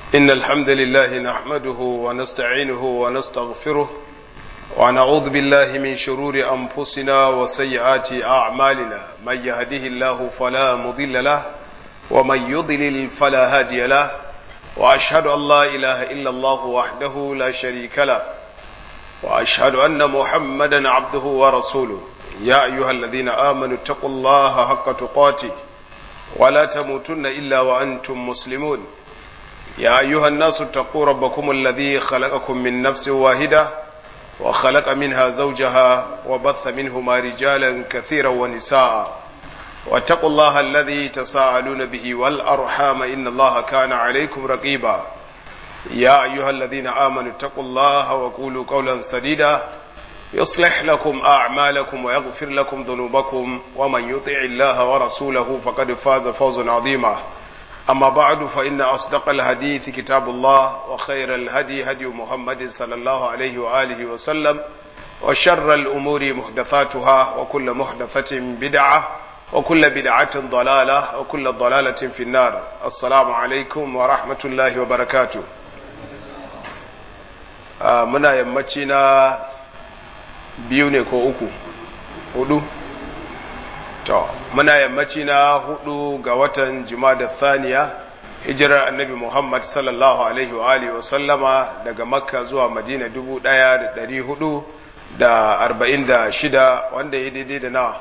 إن الحمد لله نحمده ونستعينه ونستغفره ونعوذ بالله من شرور أنفسنا وسيئات أعمالنا من يهده الله فلا مضل له ومن يضلل فلا هادي له وأشهد أن لا إله إلا الله وحده لا شريك له وأشهد أن محمدا عبده ورسوله يا أيها الذين آمنوا اتقوا الله حق تقاته ولا تموتن إلا وأنتم مسلمون يا أيها الناس اتقوا ربكم الذي خلقكم من نفس واحدة وخلق منها زوجها وبث منهما رجالا كثيرا ونساء واتقوا الله الذي تساءلون به والأرحام إن الله كان عليكم رقيبا يا أيها الذين آمنوا اتقوا الله وقولوا قولا سديدا يصلح لكم أعمالكم ويغفر لكم ذنوبكم ومن يطع الله ورسوله فقد فاز فوزا عظيما أما بعد فإن أصدق الحديث كتاب الله وخير الهدي هدي محمد صلى الله عليه وآله وسلم وشر الأمور محدثاتها وكل محدثة بدعة وكل بدعة ضلالة وكل ضلالة في النار السلام عليكم ورحمة الله وبركاته آه منا يمتنا بيوني كو أكو hudu to muna yammaci na hudu ga watan jumada thaniya hijirar annabi muhammad sallallahu alaihi wa alihi wa sallama daga makka zuwa madina dubu daya da dari hudu da arba'in da shida wanda ya daidai da nawa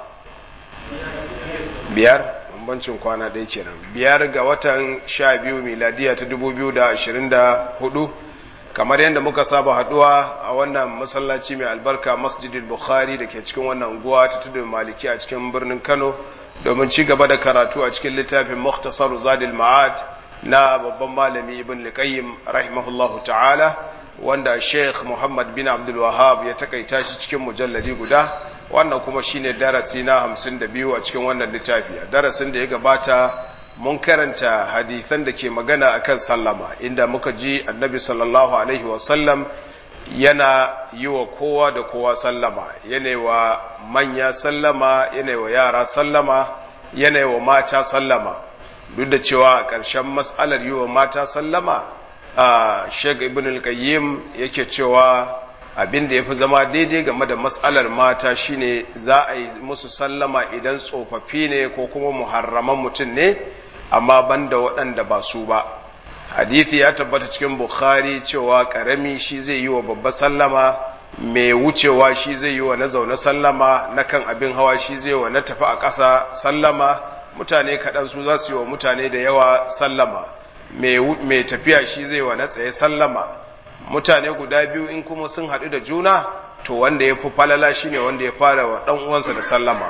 biyar bambancin kwana ɗaya kenan biyar ga watan sha biyu miladiya ta dubu biyu da ashirin da hudu kamar yadda muka saba haduwa a wannan masallaci mai albarka masjidil bukhari da ke cikin wannan unguwa ta tudu maliki a cikin birnin kano domin ci gaba da karatu a cikin littafin muktasar zadil ma'ad na babban malami ibn liqayyim rahimahullahu ta'ala wanda sheikh muhammad bin abdul wahab ya takaita shi cikin mujalladi guda wannan kuma shine darasi na hamsin da biyu a cikin wannan littafi a darasin da ya gabata mun karanta hadithan da ke magana akan sallama inda muka ji annabi sallallahu alaihi wasallam yana yi wa kowa da kowa sallama yana wa manya sallama yana wa yara sallama yana wa mata sallama duk da cewa a ƙarshen matsalar yi wa mata sallama a shek ibn al-qayyim yake cewa abin da ya fi zama daidai game da matsalar mata shine za a yi musu sallama idan tsofaffi ne ko kuma muharraman mutum ne amma banda waɗanda ba su ba hadithi ya tabbata cikin bukhari cewa ƙarami shi zai yi wa babba sallama mai wucewa shi zai yi wa na zaune sallama na kan abin hawa shi zai wa na tafi a ƙasa sallama mutane kaɗan su za su yi wa mutane da yawa sallama mai tafiya shi zai wa na tsaye sallama mutane guda biyu in kuma sun haɗu da juna to wanda ya fi falala shine wanda ya fara wa ɗan uwansa da sallama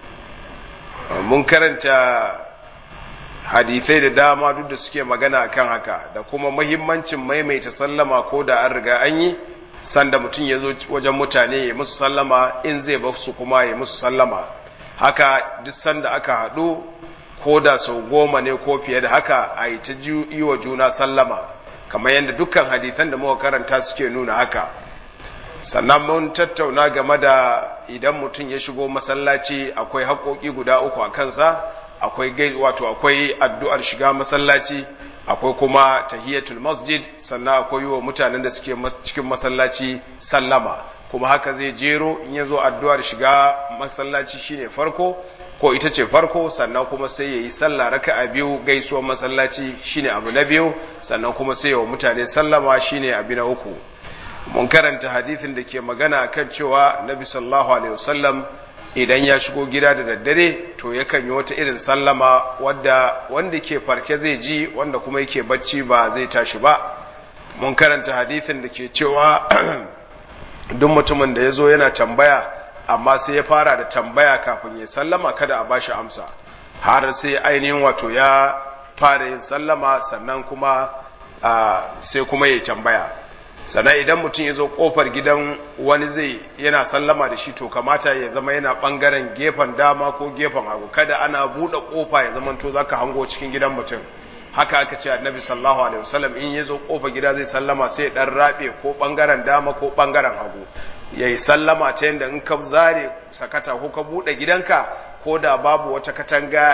mun karanta hadithai da dama duk da suke magana kan haka da kuma mahimmancin maimaita sallama ko da an riga an yi sanda mutum ya zo wajen mutane ya musu sallama in zai ba su kuma ya musu sallama haka duk sanda aka haɗu ko da sau goma ne ko fiye da haka a yi ta yi wa juna sallama kamar yadda dukkan hadithan da muka karanta suke nuna haka sannan mun tattauna game da idan mutum ya shigo masallaci akwai haƙoƙi guda uku a kansa akwai gai wato akwai addu'ar shiga masallaci akwai kuma tahiyatul masjid sannan akwai wa mutanen da suke cikin masallaci sallama kuma haka zai jero in ya zo addu'ar shiga masallaci shine farko ko ita ce farko sannan kuma sai ya yi sallah raka'a biyu gaisuwar masallaci shine abu na biyu sannan kuma sai wa mutane sallama shine abu na uku mun karanta hadithin da ke magana kan cewa nabi sallallahu alaihi wasallam idan ya shigo gida da daddare to yakan yi wata irin sallama wadda wanda ke farke zai ji wanda kuma yake bacci ba zai tashi ba mun karanta hadithin da ke cewa duk mutumin da ya zo yana tambaya amma sai ya fara da tambaya kafin ya sallama kada a bashi amsa har sai ainihin wato ya fara yin sallama sannan kuma sai kuma ya tambaya sannan idan mutum ya zo kofar gidan wani zai yana sallama da shi to kamata ya zama yana bangaren gefen dama ko gefen hagu kada ana buɗe kofa ya zama to zaka hango cikin gidan mutum haka aka ce annabi sallallahu alaihi wasallam in ya zo kofar gida zai sallama sai ya dan rabe ko bangaren dama ko bangaren hagu yayi sallama ta yanda in ka zare sakata ko ka buɗe gidanka ko da babu wata katanga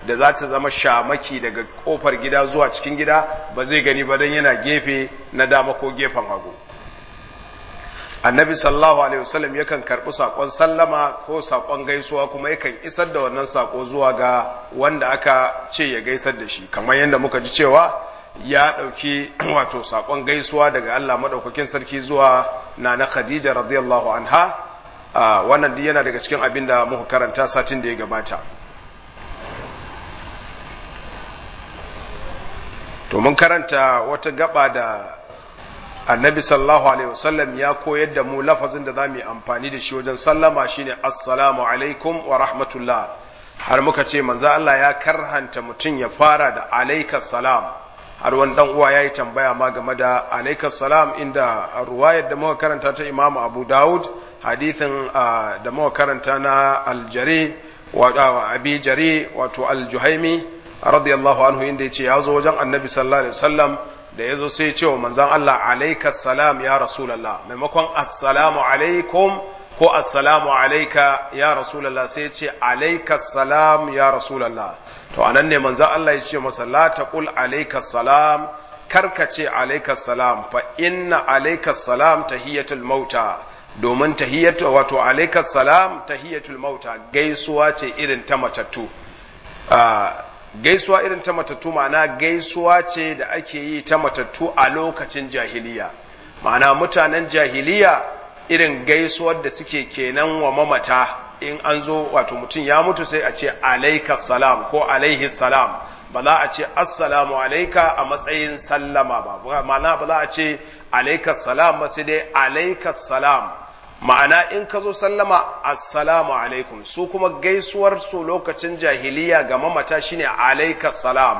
da za ta zama shamaki daga kofar gida zuwa cikin gida ba zai gani ba don yana gefe na dama ko gefen hagu annabi sallallahu alaihi wasallam yakan karɓi saƙon sallama ko saƙon gaisuwa kuma yakan isar da wannan saƙo zuwa ga wanda aka ce ya gaisar da shi kamar yadda muka ji cewa ya ɗauki wato saƙon gaisuwa daga Allah maɗaukakin sarki zuwa na na Khadija radiyallahu anha wannan duk yana daga cikin abin da muka karanta satin da ya gabata to mun karanta wata gaba da annabi sallallahu alaihi wasallam ya koyar da mu lafazin da za mu yi amfani da shi wajen sallama shine assalamu alaikum wa rahmatullah har muka ce manzo Allah ya karhanta mutum ya fara da alaikas salam har wani dan uwa yayi tambaya ma game da alaikas salam inda ruwayar da muka karanta ta Imam Abu Dawud hadithin da muka karanta na al-Jari wa Abi Jari wato al-Juhaimi radiyallahu anhu inda yace ya zo wajen Annabi sallallahu alaihi wasallam da ya zo sai ce wa manzan Allah alaikas salam ya rasulallah maimakon assalamu alaikum ko assalamu alaika ya rasulallah sai ce alaikas salam ya rasulallah to anan ne manzan Allah ya ce masa la taqul alaikas salam karka ce alaikas salam fa inna alaikas salam tahiyatul mauta domin tahiyatu wato alaikas salam tahiyatul mauta gaisuwa ce irin ta matattu gaisuwa irin ta matattu ma'ana gaisuwa ce da ake yi ta matattu a lokacin jahiliya ma'ana mutanen jahiliya irin gaisuwar da suke kenan wa mamata in an zo wato mutum ya mutu sai a ce alaika salam ko alaihi salam ba za a ce assalamu alaika a matsayin sallama ba ma'ana ba za a ce alaika salam ba sai dai alaika salam ma'ana in ka zo sallama assalamu alaikum su kuma gaisuwar su lokacin jahiliya ga mamata shine alaika salam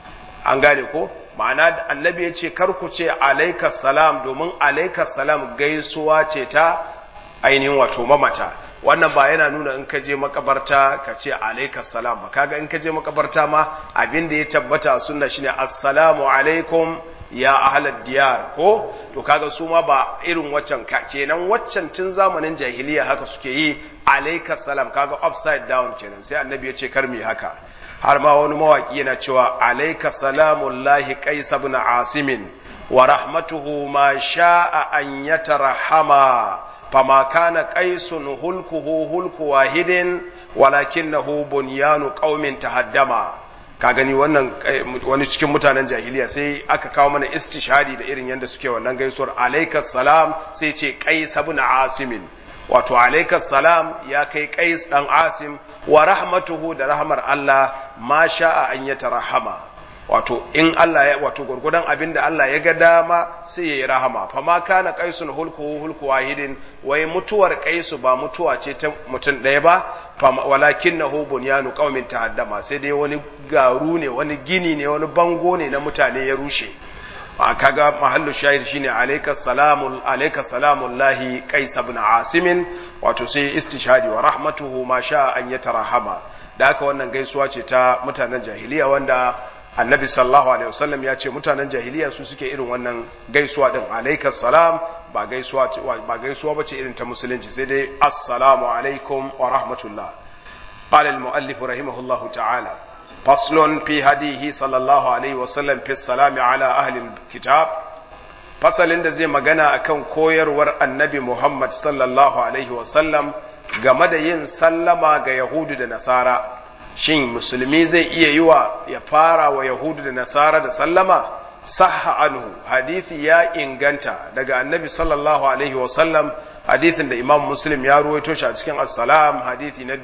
an gane ko ma'ana annabi ya ce kar ku ce alaika salam domin alaika salam gaisuwa ce ta ainihin wato mamata wannan ba yana nuna in ka je makabarta ka ce alaika salam ba kaga in ka je makabarta ma abin da ya tabbata sunna shine assalamu alaikum ya ahalar diyar ko to kaga su ma ba irin waccan ka kenan waccan tun zamanin jahiliya haka suke yi alaika salam kaga upside down kenan sai annabi ya ce kar mu haka har ma wani mawaki yana cewa alaika salamullahi qais ibn asimin wa rahmatuhu ma sha'a an yatarhama fama kana qaisun hulkuhu hulku wahidin walakinahu bunyanu qaumin tahaddama ka gani wannan wani cikin mutanen jahiliya sai aka kawo mana istishhadi da irin yadda suke wannan gaisuwar alaikas salam sai ce qais ibn asimin wato alaikas salam ya kai qais dan asim wa rahmatuhu da rahmar Allah ma sha'a an yatarahama wato in Allah ya wato gurgudan abin da Allah ya ga dama sai ya yi rahama fa ma kana qaisun hulku hulku wahidin wai mutuwar qaisu ba mutuwa ce ta mutum ɗaya ba walakinahu bunyanu qaumin tahaddama sai dai wani garu ne wani gini ne wani bango ne na mutane ya rushe a kaga mahallu shahid shine alayka salamu alayka salamullahi qais ibn asim wato sai istishhadi wa rahmatuhu ma sha an yatarahama da haka wannan gaisuwa ce ta mutanen jahiliya wanda annabi sallallahu alaihi wasallam ya ce mutanen jahiliya su suke irin wannan gaisuwa din alayka salam ba gaisuwa ba gaisuwa bace irin ta musulunci sai dai assalamu alaikum wa rahmatullah qala al muallif rahimahullah ta'ala faslun fi hadihi sallallahu alaihi wasallam fi salami ala ahli kitab fasalin da zai magana akan koyarwar annabi muhammad sallallahu alaihi wasallam game da yin sallama ga yahudu da nasara shin musulmi zai iya yi wa ya fara wa yahudu da nasara da sallama sahha anhu hadithi ya inganta daga annabi sallallahu alaihi wasallam hadithin da imam muslim ya ruwaito shi a cikin assalam hadithi na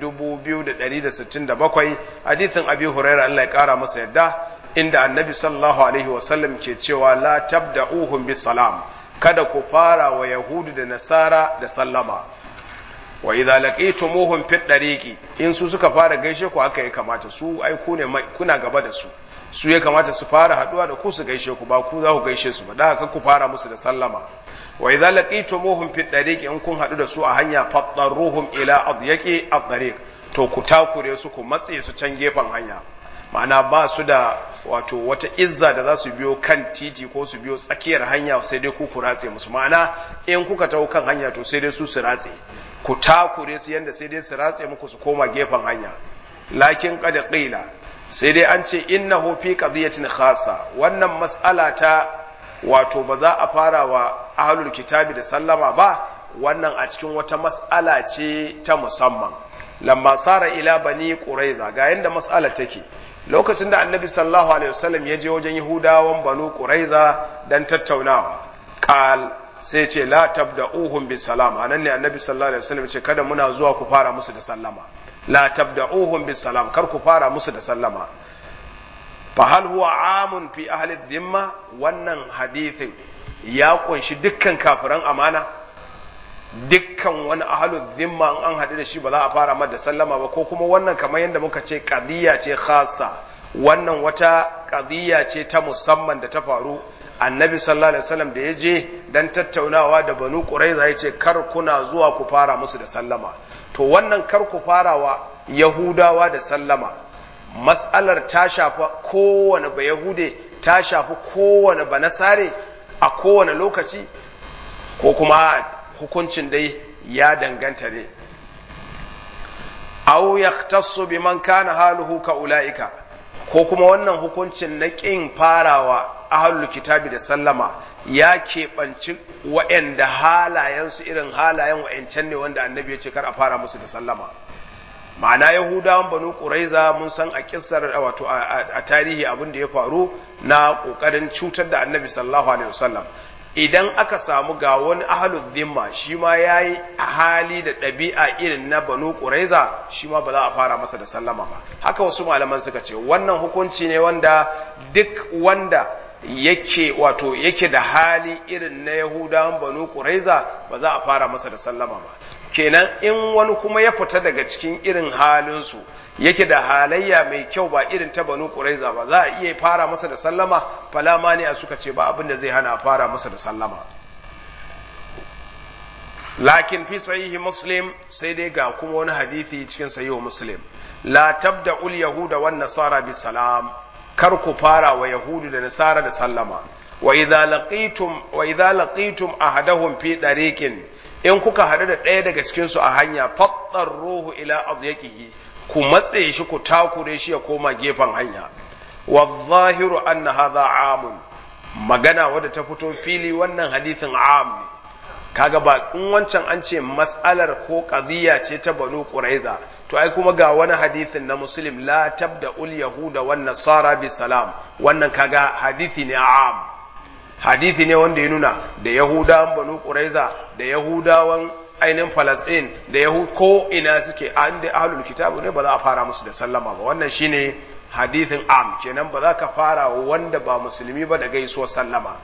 2167 hadithin abi huraira Allah ya kara masa yadda inda annabi sallallahu alaihi wasallam ke cewa la tabda'uhum bis salam kada ku fara wa yahudu da nasara da sallama wa idza laqitumuhum fi dariqi in su suka fara gaishe ku haka ya kamata su ai ku ne kuna gaba da su su ya kamata su fara haduwa da ku su gaishe ku ba ku za ku gaishe su ba da haka ku fara musu da sallama wa idza laqitumuhum fi dariqi in kun hadu da su a hanya fattaruhum ila adyaqi ad-dariq to ku takure su ku matse su can gefen hanya ma'ana ba su da wato wata izza da za su biyo kan titi ko su biyo tsakiyar hanya sai dai ku ku ratse musu ma'ana in kuka taho kan hanya to sai dai su su ratse ku takure su yanda sai dai su ratse muku su koma gefen hanya lakin qad qila sai dai an ce innahu fi qadiyatin khassa wannan mas'ala ta wato ba za a fara wa ahlul kitabi da sallama ba wannan a cikin wata mas'ala ce ta musamman lamma sara ila bani quraiza ga yanda mas'ala take lokacin da annabi sallallahu alaihi wasallam ya je wajen yahudawan banu quraiza dan tattaunawa qal sai ce la tabda'uhum bis salam anan ne annabi sallallahu alaihi wasallam ce kada muna zuwa ku fara musu da sallama la tabda'uhum bis salam kar ku fara musu da sallama fa hal huwa amun fi ahli dhimma wannan hadithin ya kunshi dukkan kafiran amana dukkan wani ahlu dhimma an haɗu da shi ba za a fara mada sallama ba ko kuma wannan kamar yadda muka ce qadiyya ce khassa wannan wata qadiyya ce ta musamman da ta faru annabi sallallahu alaihi wasallam da ya je dan tattaunawa da banu quraiza ya ce kar kuna zuwa ku fara musu da sallama to wannan kar ku farawa yahudawa da sallama mas'alar ta shafa kowane ba yahude ta shafi kowane ba nasare a kowane lokaci ko kuma hukuncin dai ya danganta ne aw yahtassu biman kana haluhu ka ulaika ko kuma wannan hukuncin na ƙin farawa ahlul kitabi da sallama ya keɓanci wa'anda halayensu irin halayen wa'ancan ne wanda annabi ya ce kar a fara musu da sallama ma'ana yahudawan banu ƙuraiza mun san a kissar wato a tarihi abin da ya faru na ƙoƙarin cutar da annabi sallallahu alaihi wasallam idan aka samu ga wani ahalul zimma shi ma ya yi hali da ɗabi'a irin na banu ƙuraiza shi ma ba za a fara masa da sallama ba haka wasu malaman suka ce wannan hukunci ne wanda duk wanda yake wato yake da hali irin na yahudawan banu ƙuraiza ba za a fara masa da sallama ba kenan in wani kuma ya fita daga cikin irin halinsu yake da halayya mai kyau ba irin ta banu ƙuraiza ba za a iya fara masa da sallama falama ne a suka ce ba abin da zai hana a fara masa da sallama lakin fi sahihi muslim sai dai ga kuma wani hadithi cikin sahihu muslim la tabda ul yahuda wan nasara bi salam kar ku fara wa yahudu da nasara da sallama wa idza laqitum wa idza laqitum ahadahum fi dariqin in kuka haɗu da ɗaya daga cikinsu a hanya fattar ruhu ila adyaqihi ku matse shi ku takure shi ya koma gefen hanya wa zahiru anna hadha amun magana wadda ta fito fili wannan hadithin am ne kaga ba in wancan an ce mas'alar ko qadiyya ce ta banu quraiza to ai kuma ga wani hadithin na muslim la tabda ul yahuda wan nasara bi salam wannan kaga hadithi ne am hadithi ne wanda ya nuna da yahudawan banu quraiza da yahudawan ainihin falasɗin da yahud ko ina suke an da ahlul kitabu ne ba za a fara musu da sallama ba wannan shine hadithin am kenan ba za ka fara wanda ba musulmi ba da gaisuwar sallama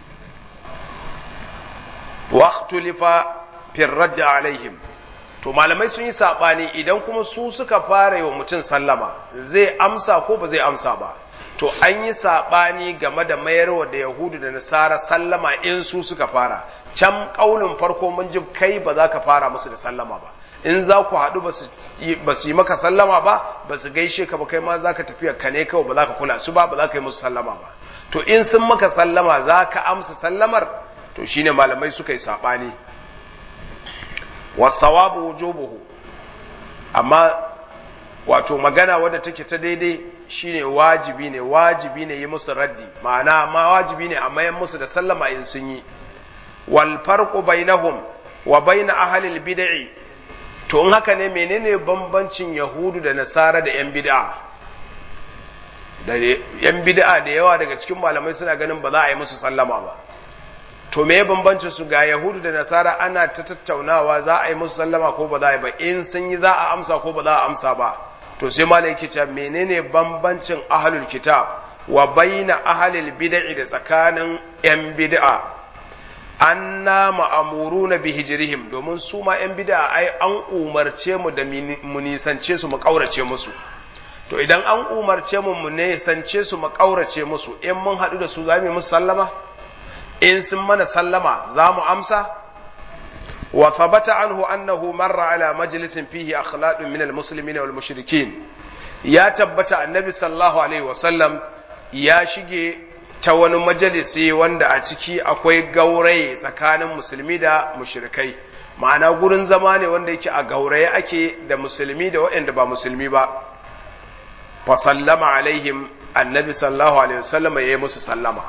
waqtulifa fi radd alaihim to malamai sun yi sabani idan kuma su suka fara wa mutum sallama zai amsa ko ba zai amsa ba to an yi saɓani game da mayarwa da yahudu da nasara sallama in su suka fara can ƙaunin farko mun ji kai ba za ka fara musu da sallama ba in za ku haɗu ba su yi maka sallama ba ba su gaishe ka ba kai ma za ka tafiya ka ne kawai ba za ka kula su ba ba za ka yi musu sallama ba to in sun maka sallama za ka amsa sallamar to shine malamai suka yi saɓani wasawabu wujubuhu amma wato magana wadda take ta daidai shine wajibi ne wajibi ne yi musu raddi ma'ana ma wajibi ne a mayan musu da sallama in sun yi wal farqu bainahum wa bain ahli al bid'i to in haka ne menene bambancin yahudu da nasara da yan bid'a da yan bid'a da yawa daga cikin malamai suna ganin ba za a yi musu sallama ba to me bambancin su ga yahudu da nasara ana ta tattaunawa za a yi musu sallama ko ba za a yi ba in sun yi za a amsa ko ba za a amsa ba to sai malai yake cewa menene bambancin ahlul kitab wa baina ahlil bid'i da tsakanin yan bid'a anna ma'amuruna bi hijrihim domin su ma yan bid'a ai an umarce mu da mu nisance su mu kaurace musu to idan an umarce mu mu nisance su mu kaurace musu in mun haɗu da su za mu musu sallama in sun mana sallama za mu amsa وثبت عنه أنه مر على مجلس فيه أخلاق من المسلمين والمشركين يا تبت النبي صلى الله عليه وسلم يا شيء ta wani majalisi wanda a ciki akwai gauraye tsakanin musulmi da mushrikai ma'ana gurin zama ne wanda yake a gauraye ake da musulmi da waɗanda ba musulmi ba fa sallama alaihim annabi sallallahu alaihi wasallam ya yi musu sallama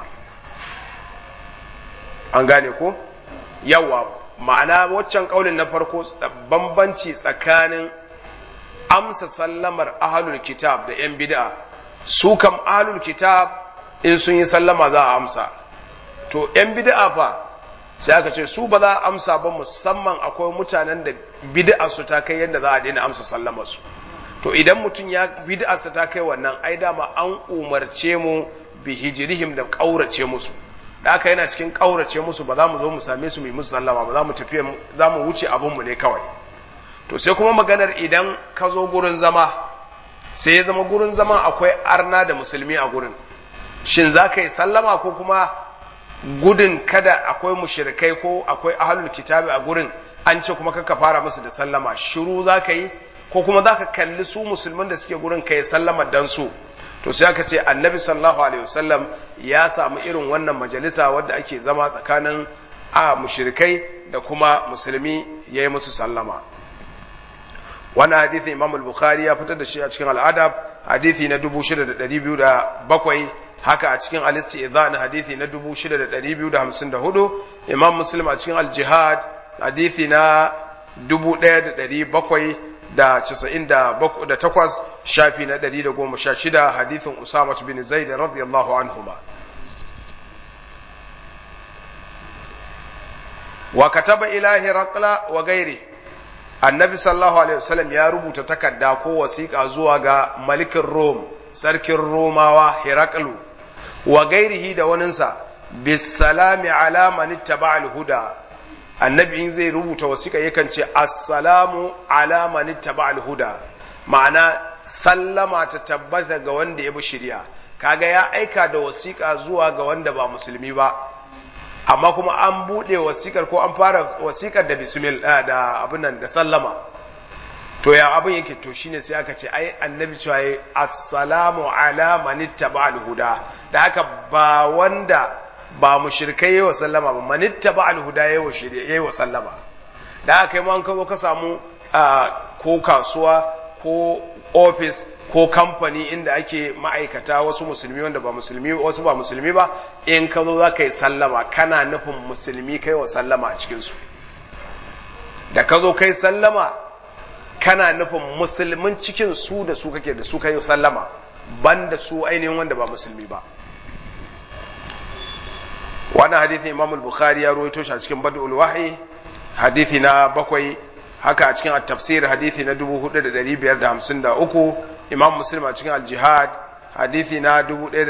an gane ko yawa ma'ana waccan kaulin na farko bambanci tsakanin amsa sallamar ahlul kitab da yan bid'a su kam ahlul kitab in sun yi sallama za a amsa to yan bid'a fa sai aka ce su ba za a amsa ba musamman akwai mutanen da bid'a su ta kai yadda za a daina amsa sallamar su to idan mutum ya bid'a su ta kai wannan ai dama an umarce mu bi hijrihim da kaurace musu da aka yana cikin kaurace musu ba za mu zo mu same su mu yi musu sallama ba za mu tafi za mu wuce abun mu ne kawai to sai kuma maganar idan ka zo gurin zama sai ya zama gurin zama akwai arna da musulmi a gurin shin za ka yi sallama ko kuma gudun kada akwai mushrikai ko akwai ahlul kitabi a gurin an ce kuma kaka fara musu da sallama shiru za ka yi ko kuma za ka kalli su musulman da suke gurin ka yi sallama dan su to sai aka ce annabi sallallahu alaihi wasallam ya samu irin wannan majalisa wadda ake zama tsakanin a mushrikai da kuma musulmi ya yi musu sallama wannan hadithi imam al-bukhari ya fitar da shi a cikin al'adab hadithi na 6207 haka a cikin alisti idhan hadithi na 6254 imam muslim a cikin al-jihad hadithi na 1700 da casa'in da takwas shafi na ɗari da goma sha shida hadithin Usama bin Zaid radiyallahu anhuma. Wa kataba ilahi raqla wa gairi annabi sallallahu alaihi wasallam ya rubuta takarda ko wasiƙa zuwa ga malikin Rom sarkin Romawa Heraklu wa gairihi da waninsa bisalami ala man ittaba al-huda annabi in zai rubuta wasiƙa yakan ce assalamu ala man ittaba al-huda ma'ana sallama ta tabbata ga wanda ya bi shari'a kaga ya aika da wasiƙa zuwa ga wanda ba musulmi ba amma kuma an buɗe wasiƙar ko an fara wasiƙar da bismil da abin nan da sallama to ya abin yake to shine sai aka ce ai annabi cewa yi assalamu ala man ittaba al-huda da haka ba wanda ba mushrikai yayi wa sallama ba man ittaba al-huda yayi wa shari'a yayi wa sallama da haka kai ma an ka zo ka samu ko kasuwa ko ofis ko kamfani inda ake ma'aikata wasu musulmi wanda ba musulmi wasu ba musulmi ba in ka zo za ka yi sallama kana nufin musulmi kai wa sallama a cikinsu da ka zo kai sallama kana nufin musulmin cikin su da su kake da su kai sallama ban da su ainihin wanda ba musulmi ba wannan hadithin imam al-bukhari ya ruwaito shi a cikin badul wahyi hadithi na bakwai haka a cikin at-tafsir hadithi na 4553 imam muslim a cikin al-jihad hadithi na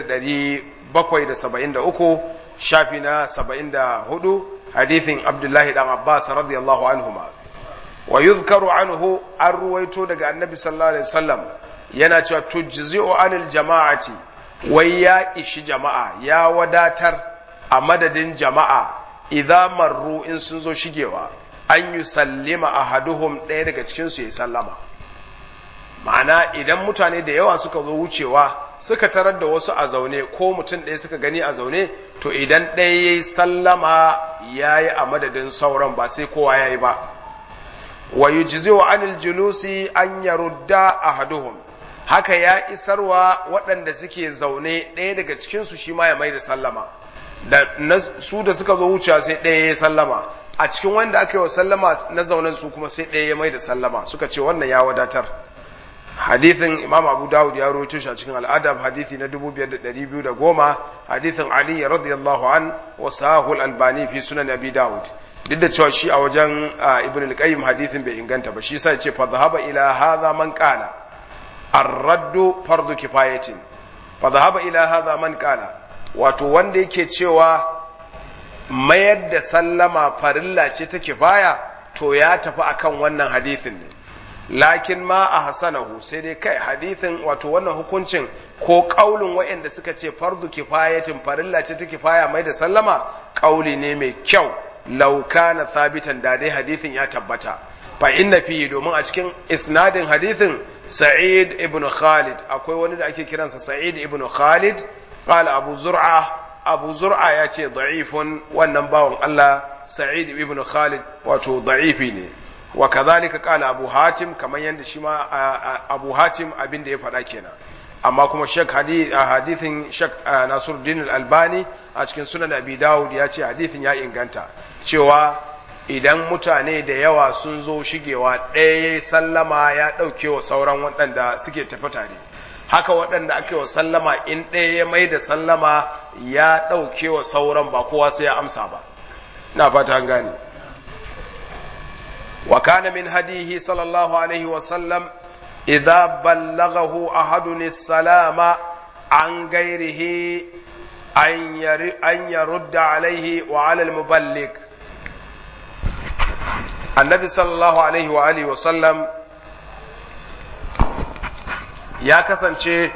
1773 shafi na 74 hadithin abdullahi dan abbas radiyallahu anhuma wa yuzkaru anhu an ruwaito daga annabi sallallahu alaihi wasallam yana cewa tujzi'u anil jama'ati wai ya ishi jama'a ya wadatar a madadin jama'a idza marru in sun zo shigewa an yi sallima ahaduhum ɗaya daga cikin su ya sallama ma'ana idan mutane da yawa suka zo wucewa suka tarar da wasu a zaune ko mutum ɗaya suka gani a zaune to idan ɗaya ya yi sallama ya yi a madadin sauran ba sai kowa ya yi ba wa yujzi'u anil julusi an yarudda ahaduhum haka ya isarwa waɗanda suke zaune ɗaya daga cikin su shi ma ya mai da sallama da su da suka zo wucewa sai ɗaya ya sallama a cikin wanda aka yi wa sallama na zaunen su kuma sai ɗaya ya mai da sallama suka ce wannan ya wadatar hadithin imam abu dawud ya rawaito shi a cikin al'adab hadithi na 5210 hadithin ali radiyallahu an wa sahul albani fi sunan abi dawud duk da cewa shi a wajen ibn al-qayyim hadithin bai inganta ba shi yasa ya ce fa dhahaba ila hadha man qala ar-raddu fardu kifayatin fa dhahaba ila hadha man qala wato wanda yake cewa mayar da sallama farilla ce ta kifaya to ya tafi akan wannan hadithin ne lakin ma a hasanahu sai dai kai hadithin wato wannan hukuncin ko kaulin waɗanda suka ce fardu kifayatin farilla ce ta kifaya mai da sallama kauli ne mai kyau lauka na sabitan da dai hadithin ya tabbata fa inna fihi domin a cikin isnadin hadithin sa'id ibn khalid akwai wani da ake kiransa sa'id ibn khalid qala abu zur'a abu zur'a ya ce da'ifun wannan bawan Allah sa'id ibn khalid wato da'ifi ne wa kadhalika qala abu hatim kamar yanda shi ma abu hatim abin da ya faɗa kenan amma kuma shek hadithin shek nasiruddin al-albani a cikin sunan abi dawud ya ce hadithin ya inganta cewa idan mutane da yawa sun zo shigewa ɗaya ya sallama ya ɗauke wa sauran waɗanda suke tafi tare haka waɗanda ake wa sallama in ɗaya ya mai da sallama ya ɗauke wa sauran ba kowa sai ya amsa ba na fata an gane wa kana min hadihi sallallahu alaihi wa sallam idza ballaghahu ahadun salama an gairihi an yarudda alaihi wa ala al-muballigh annabi sallallahu alaihi wa alihi wasallam ya kasance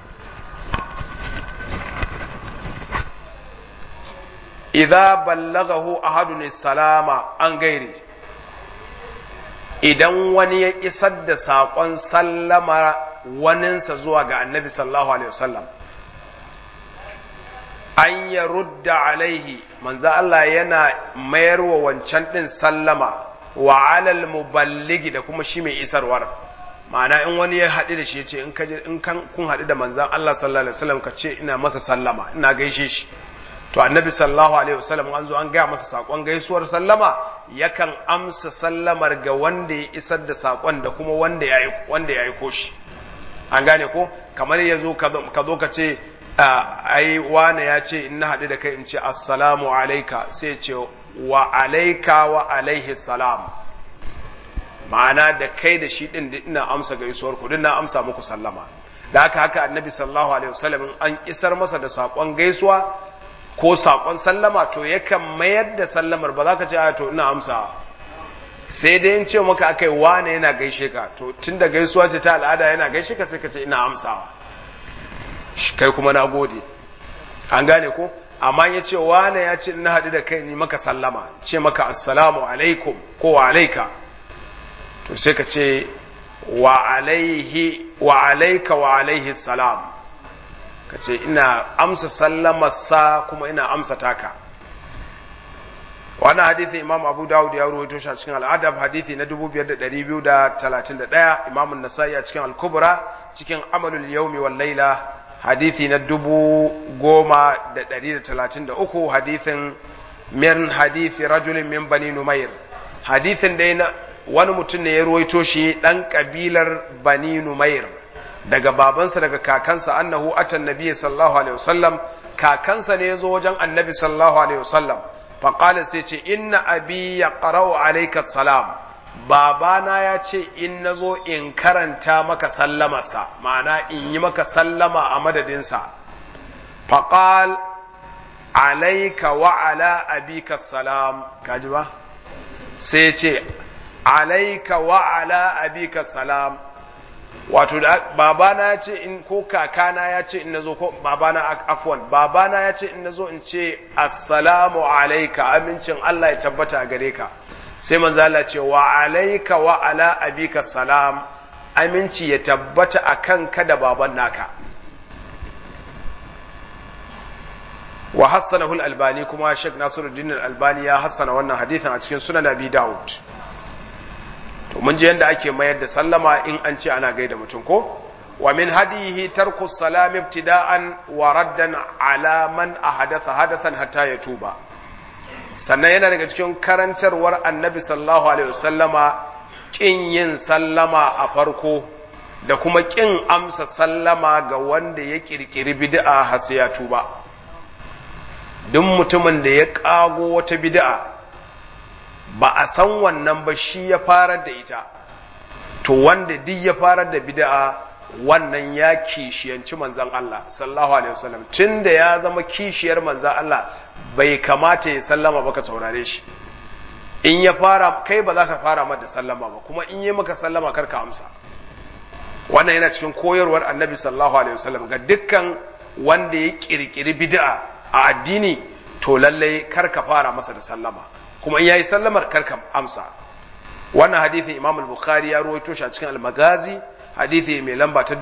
idza ballagahu ahadun salama an gairi idan wani ya isar da saƙon sallama waninsa zuwa ga annabi sallallahu alaihi wasallam an ya rudda alaihi manzo Allah yana mayar wa wancan ɗin sallama wa alal muballigi da kuma shi mai isarwar ma'ana in wani ya haɗu da shi ya ce in kun haɗu da manzan Allah sallallahu alaihi wasallam ka ce ina masa sallama ina gaishe shi to annabi sallallahu alaihi wasallam an zo an gaya masa sakon gaisuwar sallama yakan amsa sallamar ga wanda ya isar da sakon da kuma wanda ya wanda ya aiko shi an gane ko kamar ya zo ka zo ka ce ai wane ya ce in na haɗu da kai in ce assalamu alaika sai ce wa alaika wa alaihi salam ma'ana da kai da shi ɗin ina amsa gaisuwar ku na amsa muku sallama da haka haka annabi sallallahu alaihi wasallam an isar masa da saƙon gaisuwa ko saƙon sallama to yakan mayar da sallamar ba za ka ce a to ina amsa sai dai in ce maka akai wane yana gaishe ka to tun da gaisuwa ce ta al'ada yana gaishe ka sai ka ce ina amsawa kai kuma na gode an gane ko amma ya ce wane ya ce na haɗu da kai ni maka sallama ce maka assalamu alaikum ko wa alaika to sai ka ce wa alaihi wa alaika wa alaihi salam ka ce ina amsa sallamarsa kuma ina amsa taka wannan hadithi imam abu dawud ya ruwaito shi a cikin al'adab hadithi na 5231 imam an-nasai a cikin al-kubra cikin amalul yawmi wal laila hadithi na dubu goma da ɗari da talatin da uku hadithin min hadithi rajulin min bani numair hadithin dai na wani mutum ne ya ruwaito shi ɗan ƙabilar bani numair daga babansa daga kakansa annahu atan nabiyyi sallallahu alaihi wasallam kakansa ne ya zo wajen annabi sallallahu alaihi wasallam faƙala sai ce inna abi ya ƙarau alaika salam babana ya ce in na zo in karanta maka sallamarsa ma'ana in yi maka sallama a madadinsa faƙal alaika wa ala abika salam kaji ba sai ce alaika wa ala abika salam wato babana ya ce in ko kakana ya ce in nazo ko babana afwan babana ya ce in nazo in ce assalamu alaika amincin Allah ya tabbata a gare ka sai manzo Allah ce wa alaika wa ala abika salam aminci ya tabbata akan ka da baban naka wa hassanahu al-albani kuma Sheikh Nasiruddin al-Albani ya hassana wannan hadithin a cikin Sunan Abi Dawud to mun ji yadda ake mayar da sallama in an ce ana gaida mutum ko wa min hadihi tarku salam ibtida'an wa raddan ala man ahadatha hadathan hatta yatuba sannan yana daga cikin karantarwar annabi sallallahu alaihi wasallama kin yin sallama a farko da kuma kin amsa sallama ga wanda ya kirkiri bid'a har sai ya tuba duk mutumin da ya kago wata bid'a ba a san wannan ba shi ya farar da ita to wanda duk ya farar da bid'a wannan ya kishiyanci manzan Allah sallallahu alaihi wasallam tunda ya zama kishiyar manzan Allah bai kamata ya sallama ba ka saurare shi in ya fara kai ba za ka fara mata sallama ba kuma in yi maka sallama kar ka amsa wannan yana cikin koyarwar annabi sallallahu alaihi wasallam ga dukkan wanda ya kirkiri bid'a a addini to lallai kar ka fara masa da sallama kuma in yayi sallamar karka amsa wannan hadithin imam al-bukhari ya ruwaito shi a cikin al-magazi hadithi mai lamba ta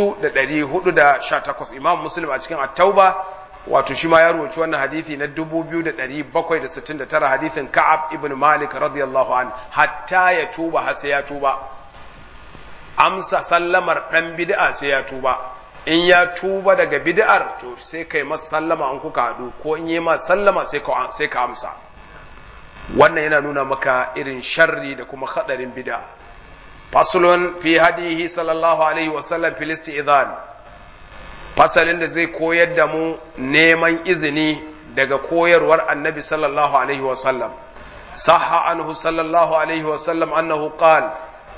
4418 imam muslim a cikin at-tauba wato shi ma ya ruwaito wannan hadithi na 2769 hadithin ka'ab ibn malik radiyallahu an hatta ya tuba har sai ya tuba amsa sallamar dan bid'a sai ya tuba in ya tuba daga bid'ar to sai kai masa sallama an kuka haɗu ko in yi ma sallama sai ka sai ka amsa wannan yana nuna maka irin sharri da kuma hadarin bid'a faslun fi hadihi sallallahu alaihi wa sallam fil isti'zan fasalin da zai koyar da mu neman izini daga koyarwar annabi sallallahu alaihi wa sallam sahha anhu sallallahu alaihi wa sallam annahu qala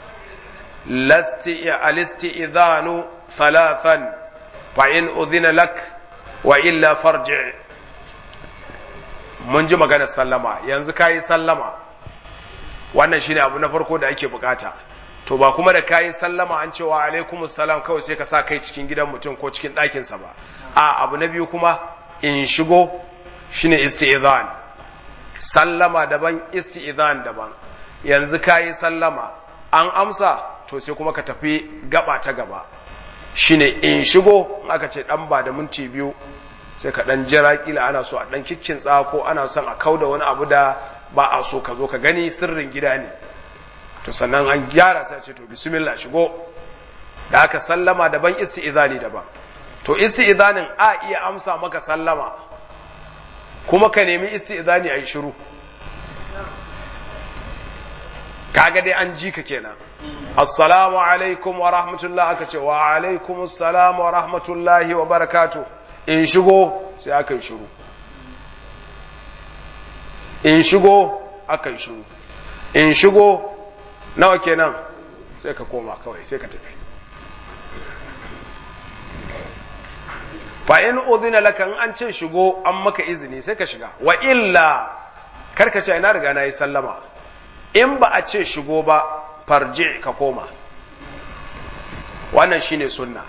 الاستئذان ثلاثا فإن أذن لك وإلا فارجع mun ji maganar sallama yanzu kayi sallama wannan shine abu na farko da ake bukata to ba kuma da kayi sallama an cewa alaikum salam kawai sai ka sa kai cikin gidan mutum ko cikin ɗakinsa ba a abu na biyu kuma in shigo shine isti'zan sallama daban isti'zan daban yanzu kayi sallama an amsa to sai kuma ka tafi gaba ta gaba shine in shigo aka ce dan ba da minti biyu sai ka dan jira kila ana so a dan kikkin ko ana son a kauda wani abu da ba a so ka zo ka gani sirrin gida ne to sannan an gyara sai ce to bismillah shigo da aka sallama daban isti'izani daban to isti'izanin a iya amsa maka sallama kuma ka nemi isti'izani a yi shiru kaga dai an ji ka kenan assalamu alaikum wa rahmatullah aka ce wa alaikum assalam wa rahmatullahi wa barakatuh in shigo sai aka yi shiru in shigo aka yi shiru in shigo nawa kenan sai ka koma kawai sai ka tafi fa in udhina laka in an ce shigo an maka izini sai ka shiga wa illa karka ce ina riga na yi sallama in ba a ce shigo ba farji ka koma wannan shine sunna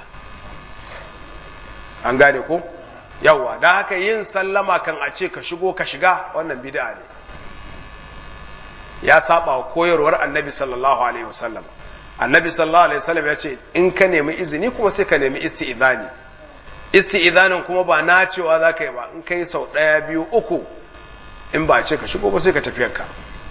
an gane ko yawa don haka yin sallama kan a ce ka shigo ka shiga wannan bid'a ne ya saba wa koyarwar annabi sallallahu alaihi wasallam annabi sallallahu alaihi wasallam ya ce in ka nemi izini kuma sai ka nemi isti'idani isti'idanin kuma ba na cewa za ka yi ba in ka yi sau ɗaya biyu uku in ba a ce ka shigo ba sai ka tafiyarka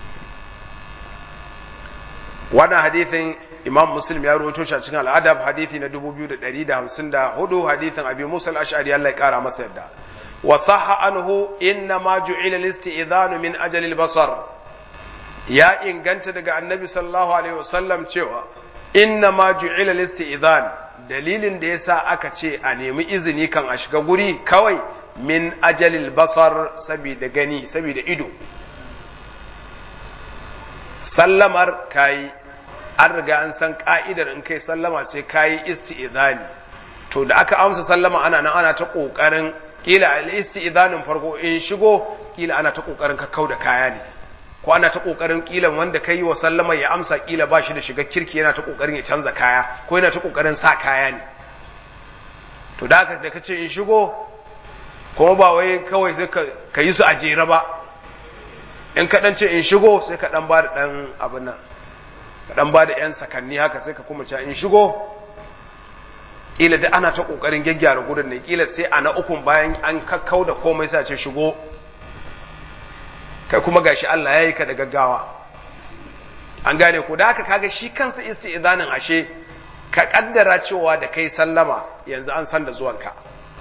wannan hadithin imam muslim ya rawaito shi a cikin al'adab hadithi na 2154 hadithin abi musa al-ash'ari Allah ya kara masa yadda wa sahha anhu inna ma ju'ila al-istidhanu min ajali al-basar ya inganta daga annabi sallallahu alaihi wasallam cewa inna ma ju'ila al-istidhan dalilin da yasa aka ce a nemi izini kan a shiga guri kawai min ajalil basar saboda gani saboda ido sallamar kayi an riga an san ka'idar in kai sallama sai kayi isti'idhani to da aka amsa sallama ana nan ana ta kokarin kila al isti'idhanin farko in shigo kila ana ta kokarin ka kauda kaya ne ko ana ta kokarin kila wanda kai wa sallama ya amsa kila ba shi da shiga kirki yana ta kokarin ya canza kaya ko yana ta kokarin sa kaya ne to da aka da kace in shigo kuma ba wai kawai sai ka yi su a jere ba in ka dan ce in shigo sai ka dan ba da dan abin nan ka dan ba da yan sakanni haka sai ka kuma ce in shigo kila da ana ta kokarin gyaggyara gurin ne kila sai a na ukun bayan an kakkau da komai sai a ce shigo kai kuma gashi Allah ya yi ka da gaggawa an gane ko da haka kaga shi kansa isti'zanin ashe ka kaddara cewa da kai sallama yanzu an san da zuwanka